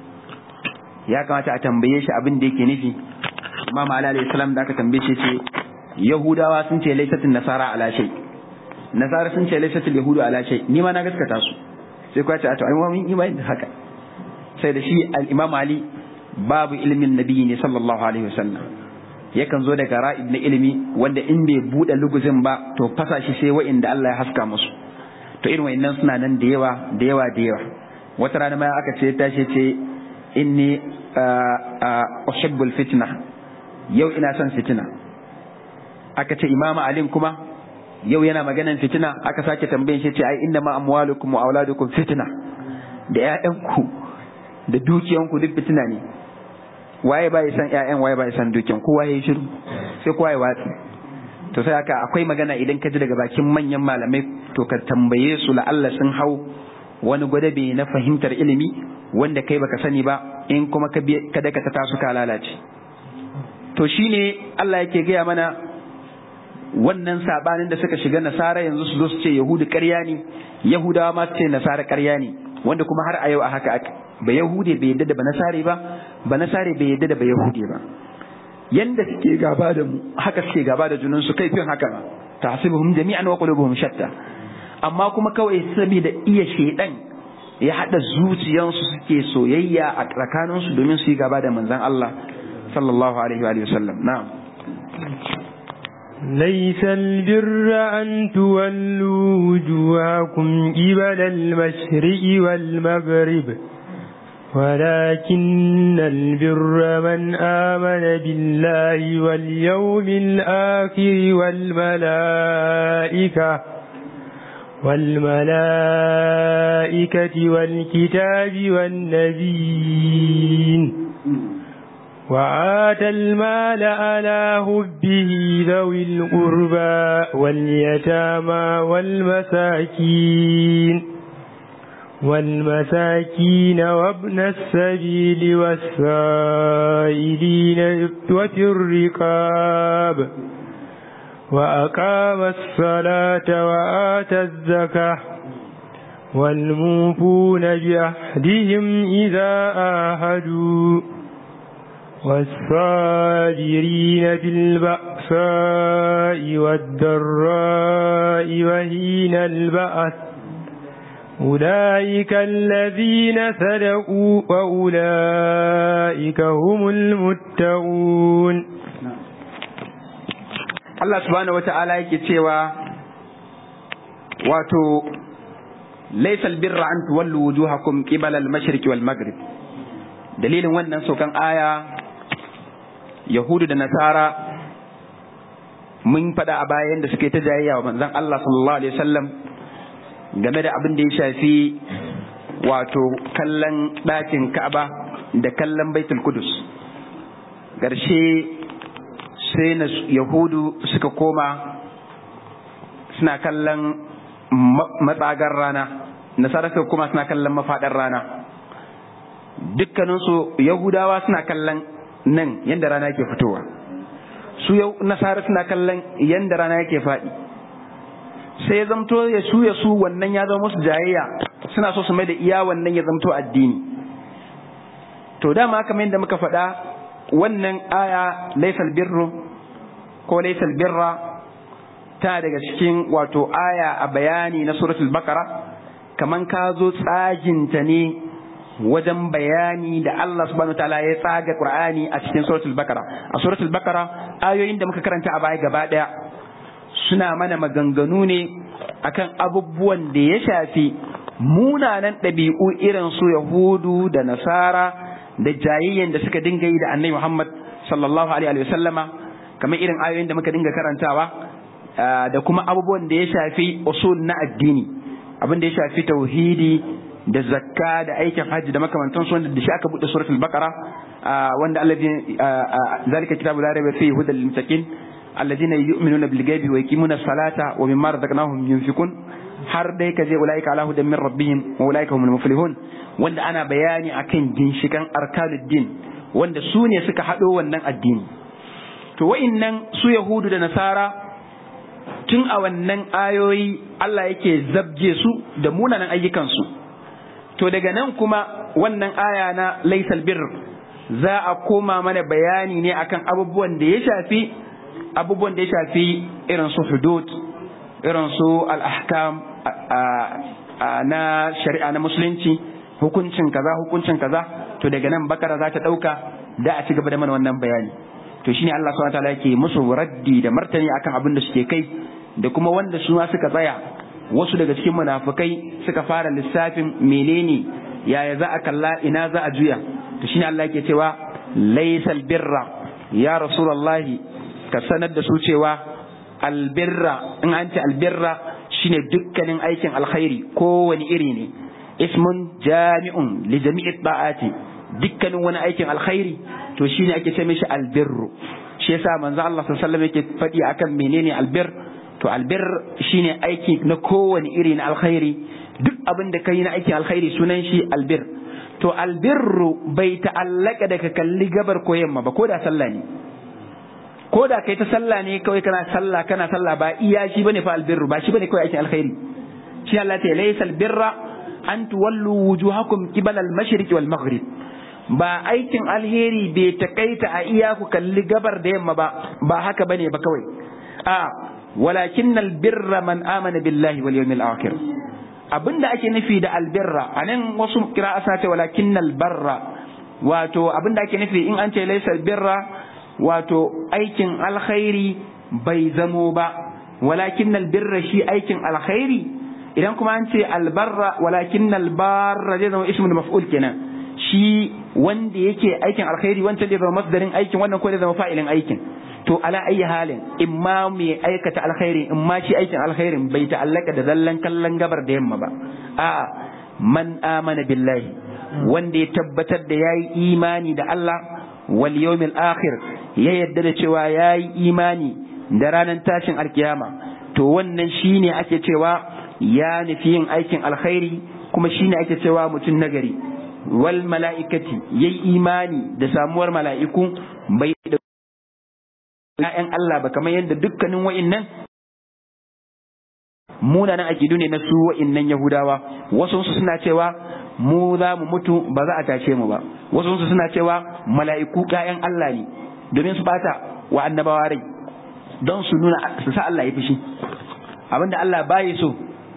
ya kamata a tambaye shi abin da yake nufi imam ali alaihi salam da aka tambaye shi ce yahudawa sun ce laisatin nasara ala shay nasara sun ce laisatul yahudu ala shay ni ma na gaskata su sai kuwa ce a to ai mun imani da haka sai da shi al-imam ali babu ilimin nabi ne sallallahu alaihi wasallam yakan zo daga ra'ib na ilimi wanda in bai bude luguzin ba to fasa shi sai wa'inda Allah ya haska musu to irin wa'innan suna nan da yawa da yawa da yawa wata rana ma aka ce tashi ce inni uhibbul fitna yau ina son fitina aka ce imama alim kuma yau yana maganan fitina aka sake tambayin shi ce ai inna ma amwalukum wa auladukum fitna da ƴaƴanku da dukiyanku duk fitina ne waye ba ya san ƴaƴan waye ba ya san dukiyan kowa ya yi shiru sai kowa ya watsi to sai haka akwai magana idan ka ji daga bakin manyan malamai to ka tambaye su la'alla sun hau wani gwadabe na fahimtar ilimi wanda kai baka sani ba in kuma ka kada ka ta su ka lalace to shine Allah yake gaya mana wannan sabanin da suka shiga nasara yanzu su zo su ce yahudu ƙarya ne yahudawa ma su ce nasara ƙarya ne wanda kuma har a yau a haka ba yahude bai yadda da ba nasare ba ba nasare bai yadda da ba yahude ba yanda suke gaba da mu haka suke gaba da junan su kai fin haka ma tahsibuhum jami'an wa qulubuhum shatta amma kuma kawai saboda iya shedan ya hada zuciyansu suke soyayya a tsakaninsu domin su yi gaba da manzon Allah sallallahu alaihi wa sallam na'am ليس البر أن تولوا وجوهكم قبل المشرق والمغرب ولكن البر من آمن بالله واليوم الآخر والملائكة والملائكة والكتاب والنبيين وآتى المال على هبه ذوي القربى واليتامى والمساكين والمساكين وابن السبيل والسائلين وفي الرقاب وأقام الصلاة وآتى الزكاة والموفون بعهدهم إذا آهدوا والصابرين في البأساء والضراء وهين البأس أولئك الذين صدقوا وأولئك هم المتقون Allah subhanahu wa ta'ala yake cewa wato laisal birra an tuwallu wujuhakum qibala al-mashriq wal maghrib dalilin wannan sokan aya yahudu da nasara mun faɗa a bayan da suke ta jayayya wa manzon Allah sallallahu alaihi wasallam game da abin da ya shafi wato kallon ɗakin Ka'aba da kallon Baitul Qudus ƙarshe sai na yahudu suka koma suna kallon matsagar rana nasara suka koma suna kallon mafaɗar rana dukkaninsu yahudawa suna kallon nan yadda rana yake fitowa su nasara suna kallon yadda rana yake faɗi sai ya zamto ya su ya su wannan ya zama musu jayayya suna so su mai da iya wannan ya zamto addini to dama kamar yadda muka faɗa wannan aya laisal birru ko laisal birra ta daga cikin wato aya a bayani na suratul bakara kaman ka zo tsaginta ne wajen bayani da Allah subhanahu ta'ala ya tsaga Qur'ani a cikin suratul bakara a suratul bakara ayoyin da muka karanta a baya gaba daya suna mana maganganu ne akan abubuwan da ya shafi munanan ɗabi'u irin su yahudu da nasara da jayayyen da suka dinga yi da annabi Muhammad sallallahu alaihi wa sallama kamar irin ayoyin da muka dinga karantawa da kuma abubuwan da ya shafi usul na addini abin da ya shafi tauhidi da zakka da aikin hajji da makamantan su wanda da shi aka bude suratul baqara wanda alladhi zalika kitabu la rayba fihi hudal lil muttaqin alladhina yu'minuna bil ghaibi wa yuqimuna as-salata wa mimma razaqnahum yunfikun har dai kaje ulaika ala hudan min rabbihim wa ulaika humul muflihun wanda ana bayani akan ginshikan arkanuddin wanda su ne suka haɗo wannan addini to wa'innan su yahudu da nasara tun a wannan ayoyi Allah yake zabje su da munanan ayyukansu to daga nan kuma wannan aya na laisal bir za a koma mana bayani ne akan abubuwan da ya shafi abubuwan da ya shafi irin su hudud irin su al-ahkam na shari'a na musulunci hukuncin kaza hukuncin kaza to daga nan bakara za ta dauka da a ci gaba da mana wannan bayani to shine Allah subhanahu wataala yake musu raddi da martani akan abin da suke kai da kuma wanda su ma suka tsaya wasu daga cikin munafukai suka fara lissafin menene yaya za a kalla ina za a juya to shine Allah yake cewa laysal birra ya rasulullahi ka sanar da su cewa albirra in an ce albirra shine dukkanin aikin alkhairi kowane iri ne ismun jami'un li jami'i da'ati dukkanin wani aikin alkhairi to shine ake ce mishi albirru shi yasa manzo Allah sallallahu alaihi wasallam yake faɗi akan menene albir to albir shine aiki na kowane iri na alkhairi duk abin da kai na aikin alkhairi sunan shi albir to albirru bai ta'allaka da ka kalli gabar ko yamma ba ko da sallah ne ko da kai ta sallah ne kawai kana sallah kana sallah ba iya shi bane fa albirru ba shi bane kawai aikin alkhairi shi Allah ta laysa albirra an tuwallu wujuhakum qibala al-mashriq wal maghrib ba aikin alheri bai takaita a iya ku kalli gabar da yamma ba ba haka bane ba kawai a walakin albirra man amana billahi wal yawmil akhir abinda ake nufi da albirra anan wasu kira'a sa ce walakin albarra wato abinda ake nufi in an ce laysa albirra wato aikin alkhairi bai zamo ba walakin albirra shi aikin alkhairi idan kuma an ce albarra walakin albarra zai zama ismul maf'ul kenan shi wanda yake aikin alkhairi wancan zai zama masdarin aikin wannan ko zai zama fa'ilin aikin to ala ayi halin in ma mai aikata alkhairi in ma shi aikin alkhairin bai ta'allaka da zallan kallon gabar da yamma ba a'a man amana billahi wanda ya tabbatar da yayi imani da Allah wal yawmil akhir ya yadda da cewa yayi imani da ranar tashin alkiyama to wannan shine ake cewa ya nufi yin aikin alkhairi kuma shine ake cewa mutum nagari wal mala'ikati yayi imani da samuwar mala'iku bai da ‘ya'yan Allah ba kamar yadda dukkanin wa'innan munanan akidu ne na su wa'innan Yahudawa wasu suna cewa mu za mu mutu ba za a tashe mu ba wasu suna cewa mala'iku ‘ya'yan Allah ne domin su bata wa annabawa rai don su nuna su sa Allah ya fushi abinda Allah bayi so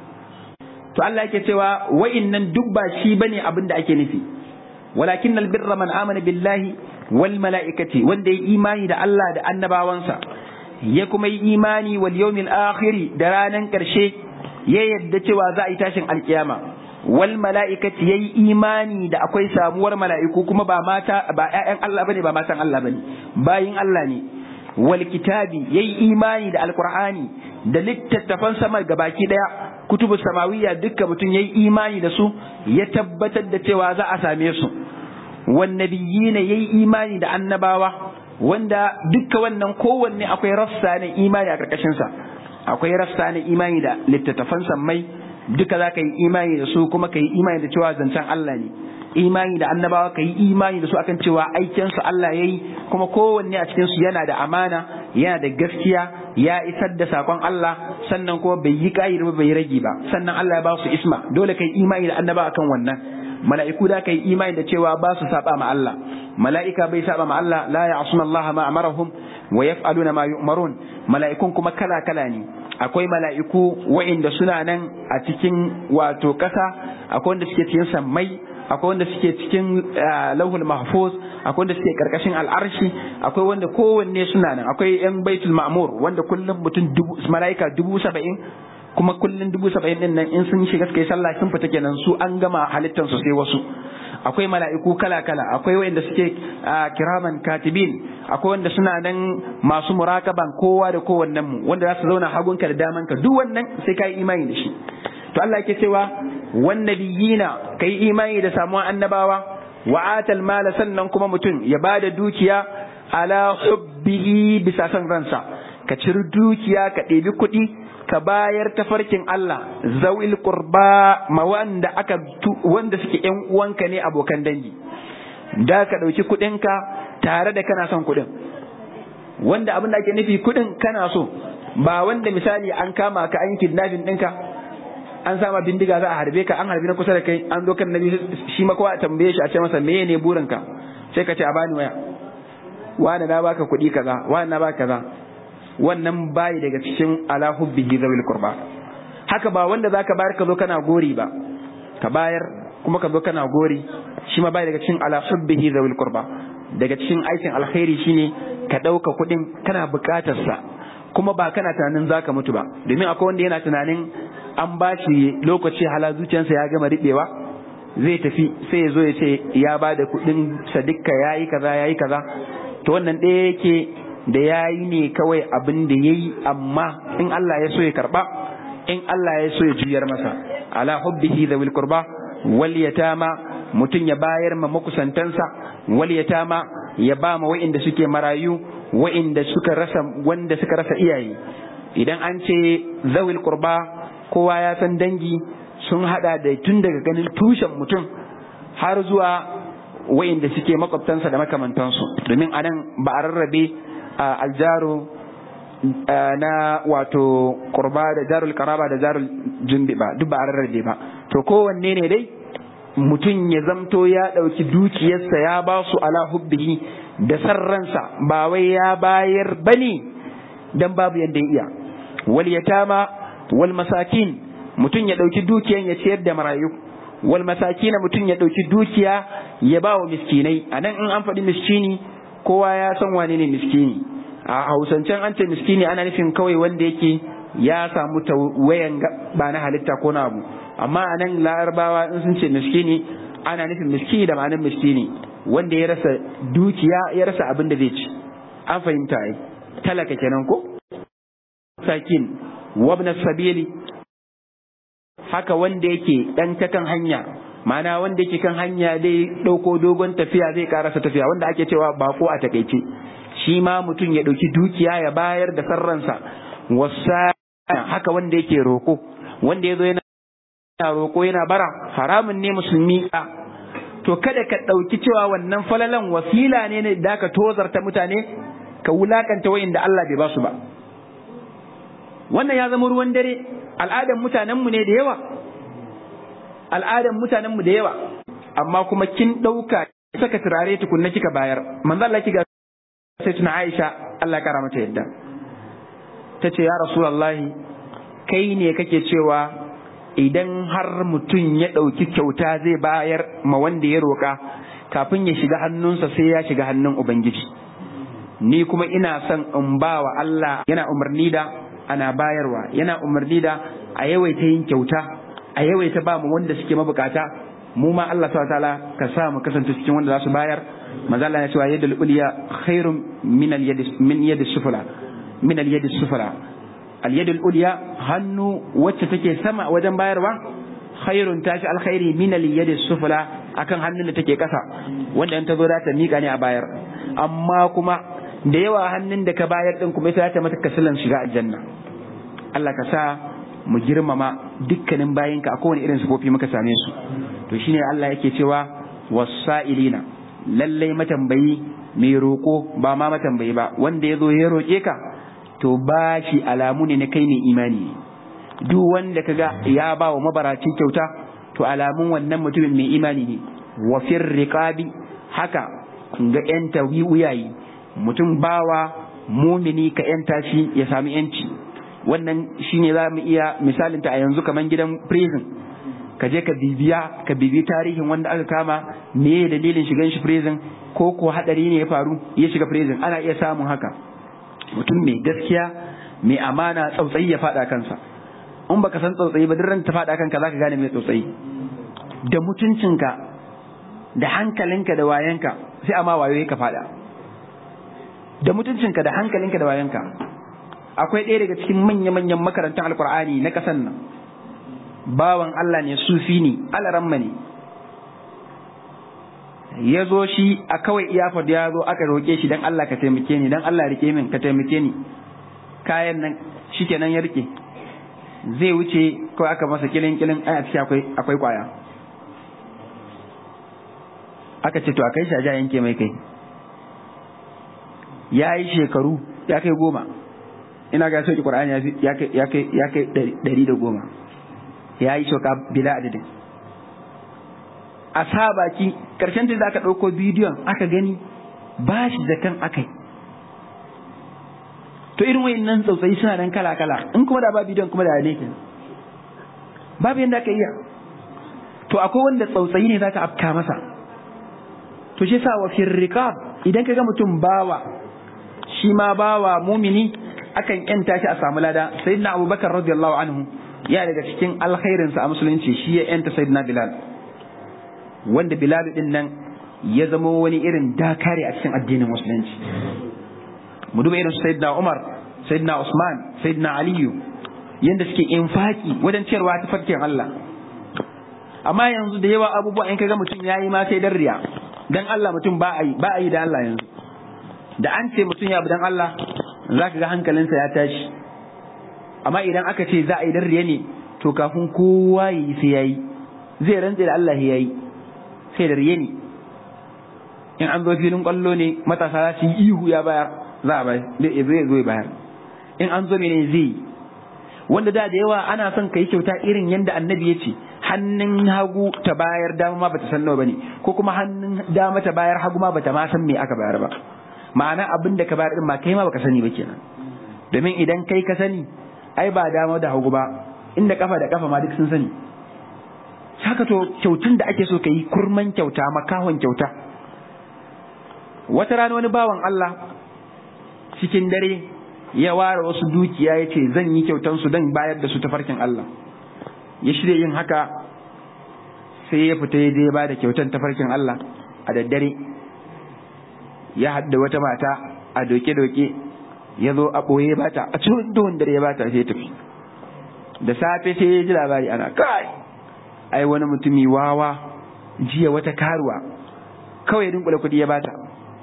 to Allah yake cewa wa'innan duk ba shi bane abinda ake nufi walakin albirra man amana billahi wal mala'ikati wanda ya imani da Allah da annabawansa ya kuma yi imani wal yawmil akhiri da ranan karshe ya yadda cewa za a yi tashin alkiyama wal mala'ikati yayi imani da akwai samuwar mala'iku kuma ba mata ba ƴaƴan Allah bane ba matan Allah bane bayin Allah ne wal kitabi yayi imani da alqur'ani da littattafan sama gabaki daya kutubu samawiyya dukkan mutum yayi imani da su ya tabbatar da cewa za a same su wannabiyina yayi imani da annabawa wanda dukka wannan kowanne akwai rassa na imani a karkashin sa akwai rassa na imani da littattafan sammai duka za ka yi imani da su kuma ka yi imani da cewa zancen Allah ne imani da annabawa ka yi imani da su akan cewa aikin su Allah yayi kuma kowanne a cikin su yana da amana yana da gaskiya ya isar da sakon Allah sannan kuma bai yi ƙa'ida ba bai rage ba sannan Allah ya ba su isma dole ka yi imani da annabawa akan wannan mala'iku da kai imani da cewa ba su saba ma Allah mala'ika bai saba ma Allah la ya'suna Allah ma amarahum wa yaf'aluna ma yu'marun mala'ikun kuma kala kala ne akwai mala'iku wa'inda suna nan a cikin wato kasa akwai wanda suke cikin sammai akwai wanda suke cikin lauhul mahfuz akwai wanda suke karkashin al'arshi akwai wanda kowanne suna nan akwai yan baitul ma'mur wanda kullum mutum dubu mala'ika dubu saba'in kuma kullun dubu saba'in din nan in sun shiga suka yi sallah sun fita kenan su an gama halittar su sai wasu akwai mala'iku kala kala akwai wanda suke kiraman katibin akwai wanda suna nan masu murakaban kowa da kowannen mu wanda za su zauna hagunka da damanka duk wannan sai ka yi imani da shi to Allah yake cewa wannabiyina kai imani da samuwan annabawa wa atal mala sannan kuma mutum ya bada dukiya ala hubbihi bisa san ransa ka ciri dukiya ka ɗebi kuɗi ka bayar tafarkin Allah zawil qurba ma wanda aka wanda suke ƴan uwanka ne abokan dangi da ka ɗauki kuɗinka tare da kana son kuɗin wanda abin da ake nufi kuɗin kana so ba wanda misali an kama ka an kidnapping ɗinka an sama bindiga za a harbe ka an harbi na kusa da kai an zo kan nabi shi ma kowa a tambaye shi a ce masa meye ne burinka sai ka ce a bani waya wani na baka kuɗi kaza wani na baka kaza wannan bayi daga cikin ala hubbihi zawil qurba haka ba wanda zaka bayar ka zo kana gori ba ka bayar kuma ka zo kana gori shi ma bayi daga cikin ala hubbihi zawil qurba daga cikin aikin alkhairi shine ka ɗauka kuɗin kana buƙatar sa kuma ba kana tunanin zaka mutu ba domin akwai wanda yana tunanin an ba shi lokaci hala zuciyarsa ya gama riɓewa zai tafi sai ya zo ya ce ya ba da kuɗin sadikka ya yi kaza ya yi kaza to wannan ɗaya yake da ya yi ne kawai abin da ya yi amma in Allah ya so ya karɓa in Allah ya so ya juyar masa ala hubbihi da qurba wal yatama mutum ya bayar ma makusantansa wal yatama ya ba ma wa'inda suke marayu wa'inda suka rasa wanda suka rasa iyaye idan an ce zawil qurba kowa ya san dangi sun hada da tun daga ganin tushen mutum har zuwa wa'inda suke makwabtansa da makamantansu domin anan ba a rarrabe aljaro na wato qurba da jarul karaba da jarul jumbi ba duk ba a rarrabe ba to kowanne ne dai mutum ya zamto ya ɗauki dukiyarsa ya ba su ala hubbihi da sarransa ba wai ya bayar bane dan babu yadda ya iya wal yatama wal masakin mutum ya ɗauki dukiyan ya ciyar da marayu wal masakina mutum ya ɗauki dukiya ya ba wa miskinai a nan in an faɗi miskini kowa ya san wane ne miskini a hausancen an ce miskini ana nufin kawai wanda yake ya samu tawayan ba na halitta ko na abu amma a nan larabawa in sun ce miskini ana nufin miskini da ma'anin miskini wanda ya rasa dukiya ya rasa abin da zai ci an fahimta ai talaka kenan ko sakin wabna sabili haka wanda yake dan ta kan hanya ma'ana wanda yake kan hanya dai dauko dogon tafiya zai karasa tafiya wanda ake cewa bako a takaice shi ma mutum ya dauki dukiya ya bayar da sarransa wasa haka wanda yake roko wanda ya zo yana roko yana bara haramun ne musulmi to kada ka ɗauki cewa wannan falalan wasila ne da ka tozarta mutane ka wulakanta wayanda Allah bai ba su ba wannan ya zama ruwan dare al'adan mutanenmu ne da yawa al'adan mutanenmu da yawa amma kuma kin ɗauka saka turare tukunna kika bayar manzo Allah kiga sai tuna Aisha Allah ya kara mata yadda ta ce ya Rasulullahi kai ne kake cewa idan har mutum ya ɗauki kyauta zai bayar ma wanda ya roƙa kafin ya shiga hannunsa sai ya shiga hannun Ubangiji. Ni kuma ina son in ba wa Allah yana umarni da ana bayarwa, yana umarni da a yawaita yin kyauta, a yawaita ba mu wanda suke mabukata, mu ma Allah sa ta'ala ka sa mu kasance cikin wanda za su bayar, maza Allah ya cewa yadda uliya khairun min yadi sufula, min yadi sufula. alyadul ulya hannu wacce take sama wajen bayarwa khairun tashi alkhairi min alyadis sufla akan hannun da take kasa wanda in ta zo za ta mika ne a bayar amma kuma da yawa hannun da ka bayar din kuma ita ta mata kasilan shiga aljanna Allah ka sa mu girmama dukkanin bayinka a kowane irin sifofi muka same su to shine Allah yake cewa wasa'ilina lallai matambayi mai roko ba ma matambayi ba wanda ya zo ya roƙe ka to ba shi alamu ne na kai ne imani duk wanda kaga ya ba wa mabaraci kyauta to alamun wannan mutumin mai imani ne wa fir riqabi haka ga yanta wuyayi mutum bawa mumini ka yanta shi ya sami yanci wannan shine za mu iya misalinta a yanzu kaman gidan prison ka je ka bibiya ka bibi tarihin wanda aka kama me dalilin shigan shi prison ko ko hadari ne ya faru ya shiga prison ana iya samun haka mutum mai gaskiya mai amana tsautsayi ya faɗa kansa in baka san tsautsayi ba ran ta faɗa kanka zaka gane mai tsautsayi da mutuncinka da hankalinka da wayanka sai amma wayo ka faɗa da mutuncinka da hankalinka da wayanka akwai ɗaya daga cikin manya-manyan makarantar alkur'ani na ƙasan nan bawan Allah ne sufi ne alaramma ne ya zo shi a kawai iyafar ya zo aka roƙe shi don Allah ka taimake ni don Allah rike min ka taimake ni kayan nan shi kenan ya rike zai wuce kawai aka masa kilin kilin ai a ciki akwai akwai kwaya aka ce to a kai shi a ja yanke mai kai ya yi shekaru ya kai goma ina ga sauki qur'ani ya kai ya kai ya kai ɗari da goma ya yi sauka bila adadin a sa baki karshen da aka ɗauko bidiyon aka gani ba shi da kan akai to irin wayannan tsautsayi suna nan kala kala in kuma da ba bidiyon kuma da ne babu yanda aka iya to akwai wanda tsautsayi ne zaka afka masa to shi sa wa firriqab idan kaga mutum bawa shi ma bawa mumini akan yanta shi a samu lada sayyidina abubakar radiyallahu anhu ya daga cikin alkhairinsa a musulunci shi ya yanta sayyidina bilal wanda bilal din nan ya zama wani irin dakare a cikin addinin musulunci mu duba irin sayyidina umar sayyidina usman sayyidina aliyu yanda suke infaki wajen ciyarwa ta farkin Allah amma yanzu da yawa abubuwa in kaga mutum yayi ma sai dan riya dan Allah mutum ba a yi ba a yi da Allah yanzu da an ce mutum ya bi dan Allah zaka ga hankalinsa ya tashi amma idan aka ce za a yi dan riya ne to kafin kowa yi sai yayi zai rantse da Allah yayi sai da riya ne in an zo filin kwallo ne matasa za su yi ihu ya bayar za a bayar zai zo ya bayar in an zo mene zai yi wanda da da yawa ana son ka yi kyauta irin yadda annabi ya ce hannun hagu ta bayar dama ma bata san nawa bane ko kuma hannun dama ta bayar hagu ma bata ma san me aka bayar ba ma'ana abin da ka bayar din ma kai ma baka sani ba kenan domin idan kai ka sani ai ba dama da hagu ba inda kafa da kafa ma duk sun sani haka to kyautun da ake so ka yi kurman kyauta makahon kyauta wata rana wani bawan Allah cikin dare ya ware wasu dukiya ya ce zan yi kyautan su dan bayar da su ta farkin Allah ya shirya yin haka sai ya fita ya je ba da kyautan ta farkin Allah a daddare ya hadda wata mata a doke-doke ya zo a ɓoye ba ta a cikin duhun dare ya ba ta sai tafi da safe sai ya ji labari ana kai ai wani mutumi wawa jiya wata karuwa kawai dinkula kuɗi ya bata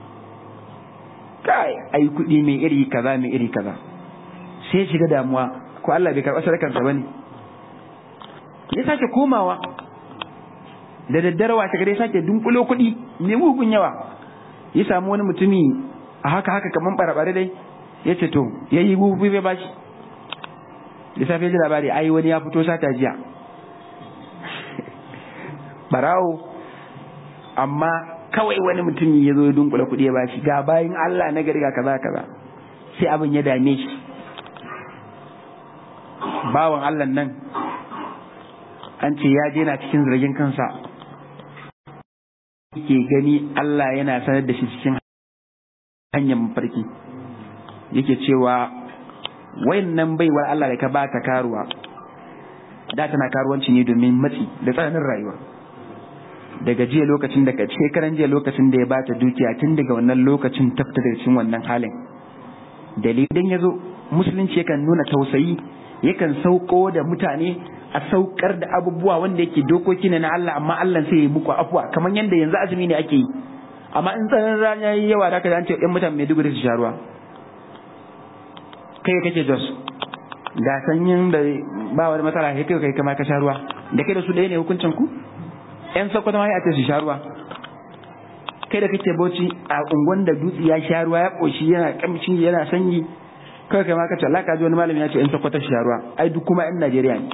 kai ai kuɗi mai iri kaza mai iri kaza sai shiga damuwa ko Allah bai karɓa sadakansa bane ya sake komawa da daddare washe gare sake dunkulo kuɗi mai mugun yawa ya samu wani mutumi a haka haka kaman barabare dai ya ce to ya yi gugu bai bashi da safe ji labari ai wani ya fito sata jiya barawo amma kawai wani mutum ya zo ya dunkula kuɗi ya bashi ga bayan Allah na gari ga kaza kaza sai abin ya dame shi bawan Allah nan an ce ya je na cikin zargin kansa ke gani Allah yana sanar da shi cikin hanyar mafarki yake cewa wayannan baiwar Allah da ka ba ta karuwa da tana karuwanci ne domin matsi da tsananin rayuwa daga jiya lokacin da shekaran jiya lokacin da ya bata dukiya tun daga wannan lokacin tafta da cikin wannan halin dalilin ya zo musulunci yakan nuna tausayi yakan sauko da mutane a saukar da abubuwa wanda yake dokoki ne na Allah amma Allah sai ya muku afuwa kamar yadda yanzu azumi ne ake yi amma in tsananin rana yayi yawa da ka ce ɗan mutane mai dubu su sha ruwa kai kake jos ga sanyin da ba wani matsala kai kai kama ka sha ruwa da kai da su ɗaya ne hukuncin ku yan sakwata ma ya ce su sha ruwa kai da kake bauchi a unguwan da dutse ya sha ruwa ya koshi yana kamshi yana sanyi kai kai ma ka ce Allah ka ji wani malami ya ce yan sakwata su sha ruwa ai duk kuma yan Najeriya ne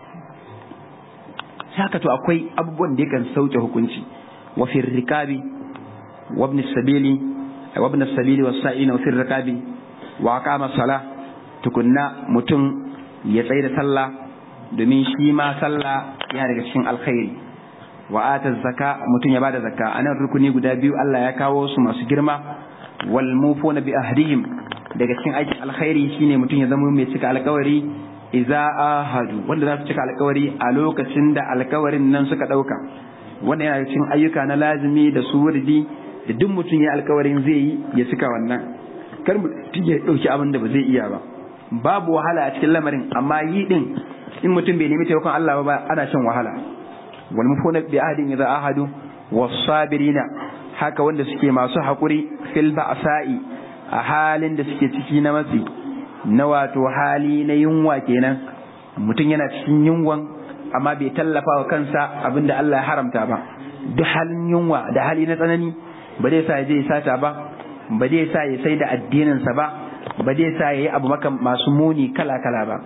saka to akwai abubuwan da yakan sauke hukunci wa fi rikabi wa ibn sabili wa ibn sabili wa sa'ina wa fi rikabi wa aqama salah tukunna mutum ya tsaye da sallah domin shi ma sallah yana daga cikin alkhairi wa ata zakka mutum ya bada zakka anan rukuni guda biyu Allah ya kawo su masu girma wal mufuna bi ahdihim daga cikin aikin alkhairi shine mutum ya zama mai cika alkawari idza ahadu wanda za su cika alkawari a lokacin da alkawarin nan suka dauka wannan yana cikin ayyuka na lazimi da surdi da duk mutum ya alkawarin zai yi ya cika wannan kar mutum ya dauki abin da ba zai iya ba babu wahala a cikin lamarin amma yi din in mutum bai nemi taimakon Allah ba ana shan wahala wal mufuna bi ahdin idza ahadu was sabirina haka wanda suke masu hakuri fil ba'sa'i a halin da suke ciki na matsi na wato hali na yunwa kenan mutum yana cikin yunwan amma bai tallafa wa kansa abinda Allah ya haramta ba duk halin yunwa da hali na tsanani ba zai sa ya je ya sata ba ba zai sa ya sai da addininsa ba ba zai sa ya yi abu maka masu muni kala kala ba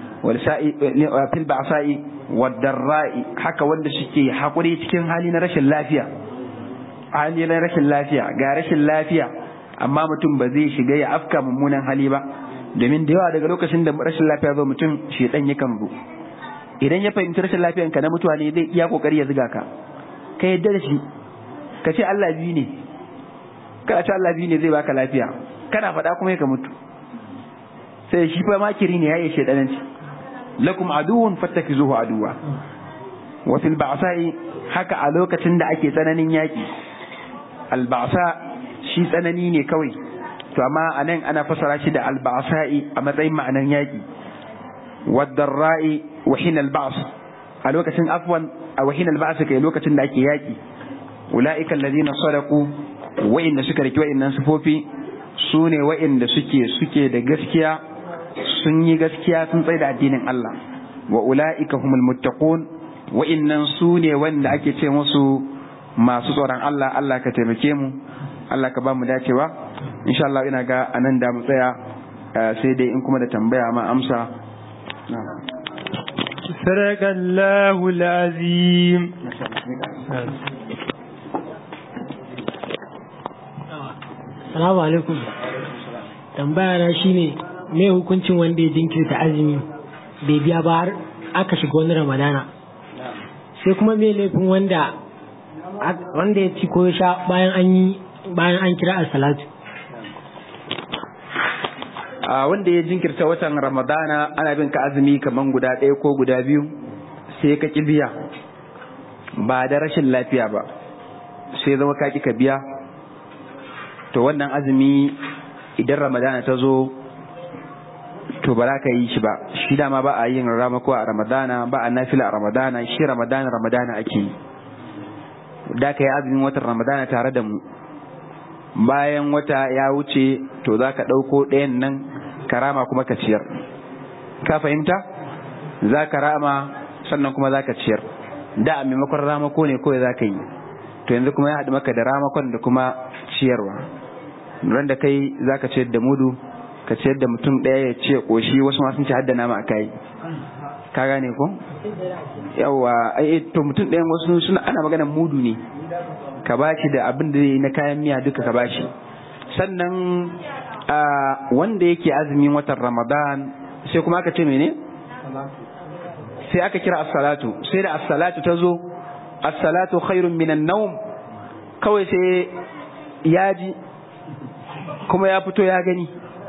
fil ba'sa'i wadarra'i haka wanda suke hakuri cikin hali na rashin lafiya hali na rashin lafiya ga rashin lafiya amma mutum ba zai shiga ya afka mummunan hali ba domin da yawa daga lokacin da rashin lafiya zo mutum shedan yakan zo idan ya fahimci rashin lafiyan ka na mutuwa ne zai iya kokari ya ziga ka ka yadda da shi ka ce Allah biyu ne kana ce Allah biyu ne zai baka lafiya kana faɗa kuma ka mutu sai shi fa makiri ne ya yi shedananci lakum aduwwun fattakizuhu aduwa wa fil ba'sa'i haka a lokacin da ake tsananin yaki al ba'sa shi tsanani ne kawai to amma anan ana fasara shi da al ba'sa'i a matsayin ma'anan yaki wad darra'i wa hin al ba's a lokacin afwan a wa hin al ba's kai lokacin da ake yaki ulaika alladhina sadaqu wa inna suka riki wa'innan sifofi sune wa'inda suke suke da gaskiya sun yi gaskiya sun tsaye da addinin Allah wa ula'ika humul muttaqun wa'innan su ne wanda ake ce musu masu tsoron Allah Allah ka taimake mu Allah ka ba mu dacewa insha Allah ina ga anan da mu tsaya sai dai in kuma da tambaya ma amsa صدق الله العظيم Salamu alaikum. Tambaya na shine me hukuncin wanda ya jinkirta azumi bai biya ba har aka shiga wani ramadana sai kuma me laifin wanda wanda ya ci ko ya sha bayan an yi bayan an kira a salatu a wanda ya jinkirta watan ramadana ana bin ka azumi kaman guda ɗaya ko guda biyu sai ka ki biya ba da rashin lafiya ba sai zama ka ki ka biya to wannan azumi idan ramadana ta zo to ba za ka yi shi ba shi dama ba a yin ramako a ramadana ba a nafila a ramadana shi ramadana ramadana ake yi da ka yi azumin watan ramadana tare da mu bayan wata ya wuce to za ka ɗauko ɗayan nan ka rama kuma ka ciyar ka fahimta za ka rama sannan kuma za ka ciyar da a maimakon ramako ne kawai za ka yi to yanzu kuma ya haɗu maka da ramakon da kuma ciyarwa ran da kai za ka ciyar da mudu ka ciyar da mutum ɗaya ya ce ƙoshi wasu ma sun ci hadda nama a kai ka gane ko yawa ai to mutum ɗayan wasu suna ana magana mudu ne ka bashi da abin da zai na kayan miya duka ka bashi sannan wanda yake azumin watan ramadan sai kuma aka ce mene sai aka kira as-salatu sai da as-salatu ta zo as-salatu khairun minan nawm kawai sai ya ji kuma ya fito ya gani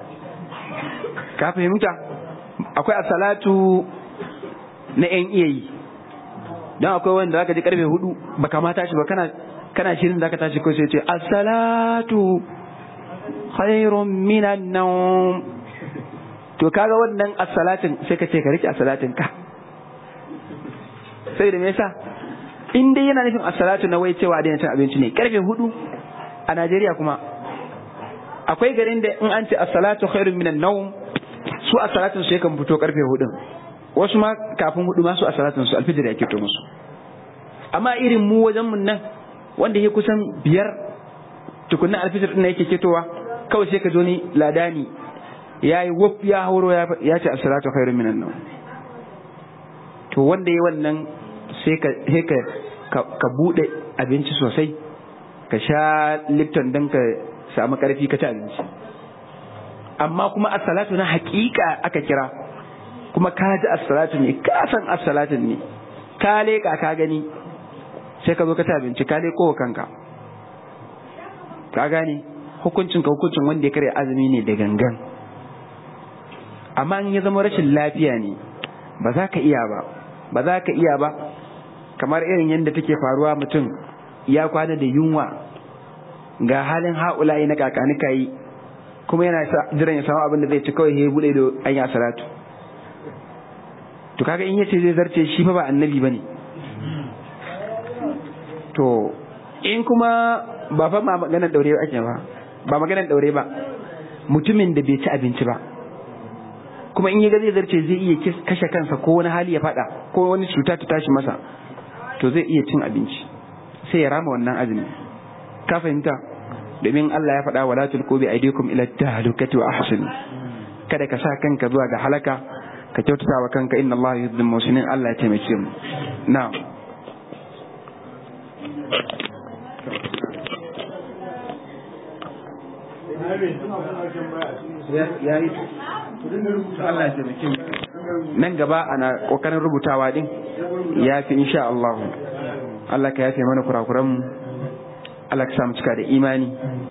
ka fahimta akwai as-salatu na yan iyayi don akwai wanda zaka ji karfe hudu baka ma tashi ba kana kana shirin zaka tashi ko sai ce as-salatu khairun minan nawm to kaga wannan as-salatin sai ka ce ka rike as-salatin ka sai da me yasa in dai yana nufin as-salatu na wai cewa da cin abinci ne karfe hudu a Najeriya kuma akwai garin da in an ce as-salatu khairun minan nawm su as-salatin su yakan fito karfe hudu wasu ma kafin hudu ma su as-salatin su alfijir ya kito musu amma irin mu wajen mun nan wanda ya kusan biyar tukunna alfijir din yake ketowa kawai sai ka zo ni ladani yayi wuf ya hauro ya ce as-salatu khairun minan nawm to wanda ya wannan sai ka sai ka ka bude abinci sosai ka sha lipton don ka samu karfi ka ci abinci amma kuma as-salatu na hakika aka kira kuma ka ji as-salatu ne ka san as-salatu ne ka leka ka gani sai ka zo ka ci abinci ka leko kanka ka gane hukuncin ka hukuncin wanda ya karya azumi ne da gangan amma in ya zama rashin lafiya ne ba za ka iya ba ba za ka iya ba kamar irin yadda take faruwa mutum ya kwana da yunwa ga halin haulayi na kakanika yi kuma yana jiran ya samu abin da zai ci kawai ya bude da an yi salatu to kaga in yace zai zarce shi fa ba annabi bane to in kuma ba fa ma maganar daure ake ba ba maganar daure ba mutumin da bai ci abinci ba kuma in ya ga zai zarce zai iya kashe kansa ko wani hali ya fada ko wani cuta ta tashi masa to zai iya cin abinci sai ya rama wannan azumi ka fahimta domin Allah ya faɗa wala tulqu bi aydikum ila tahlukati wa ahsin kada ka sa kanka zuwa ga halaka ka kyautata wa kanka inna Allah yuhibbul muslimin Allah ya taimake mu na'am Allah ya taimake mu nan gaba ana kokarin rubutawa din ya fi insha Allah Allah ka yafe mana kurakuran mu Allah ka samu cika da imani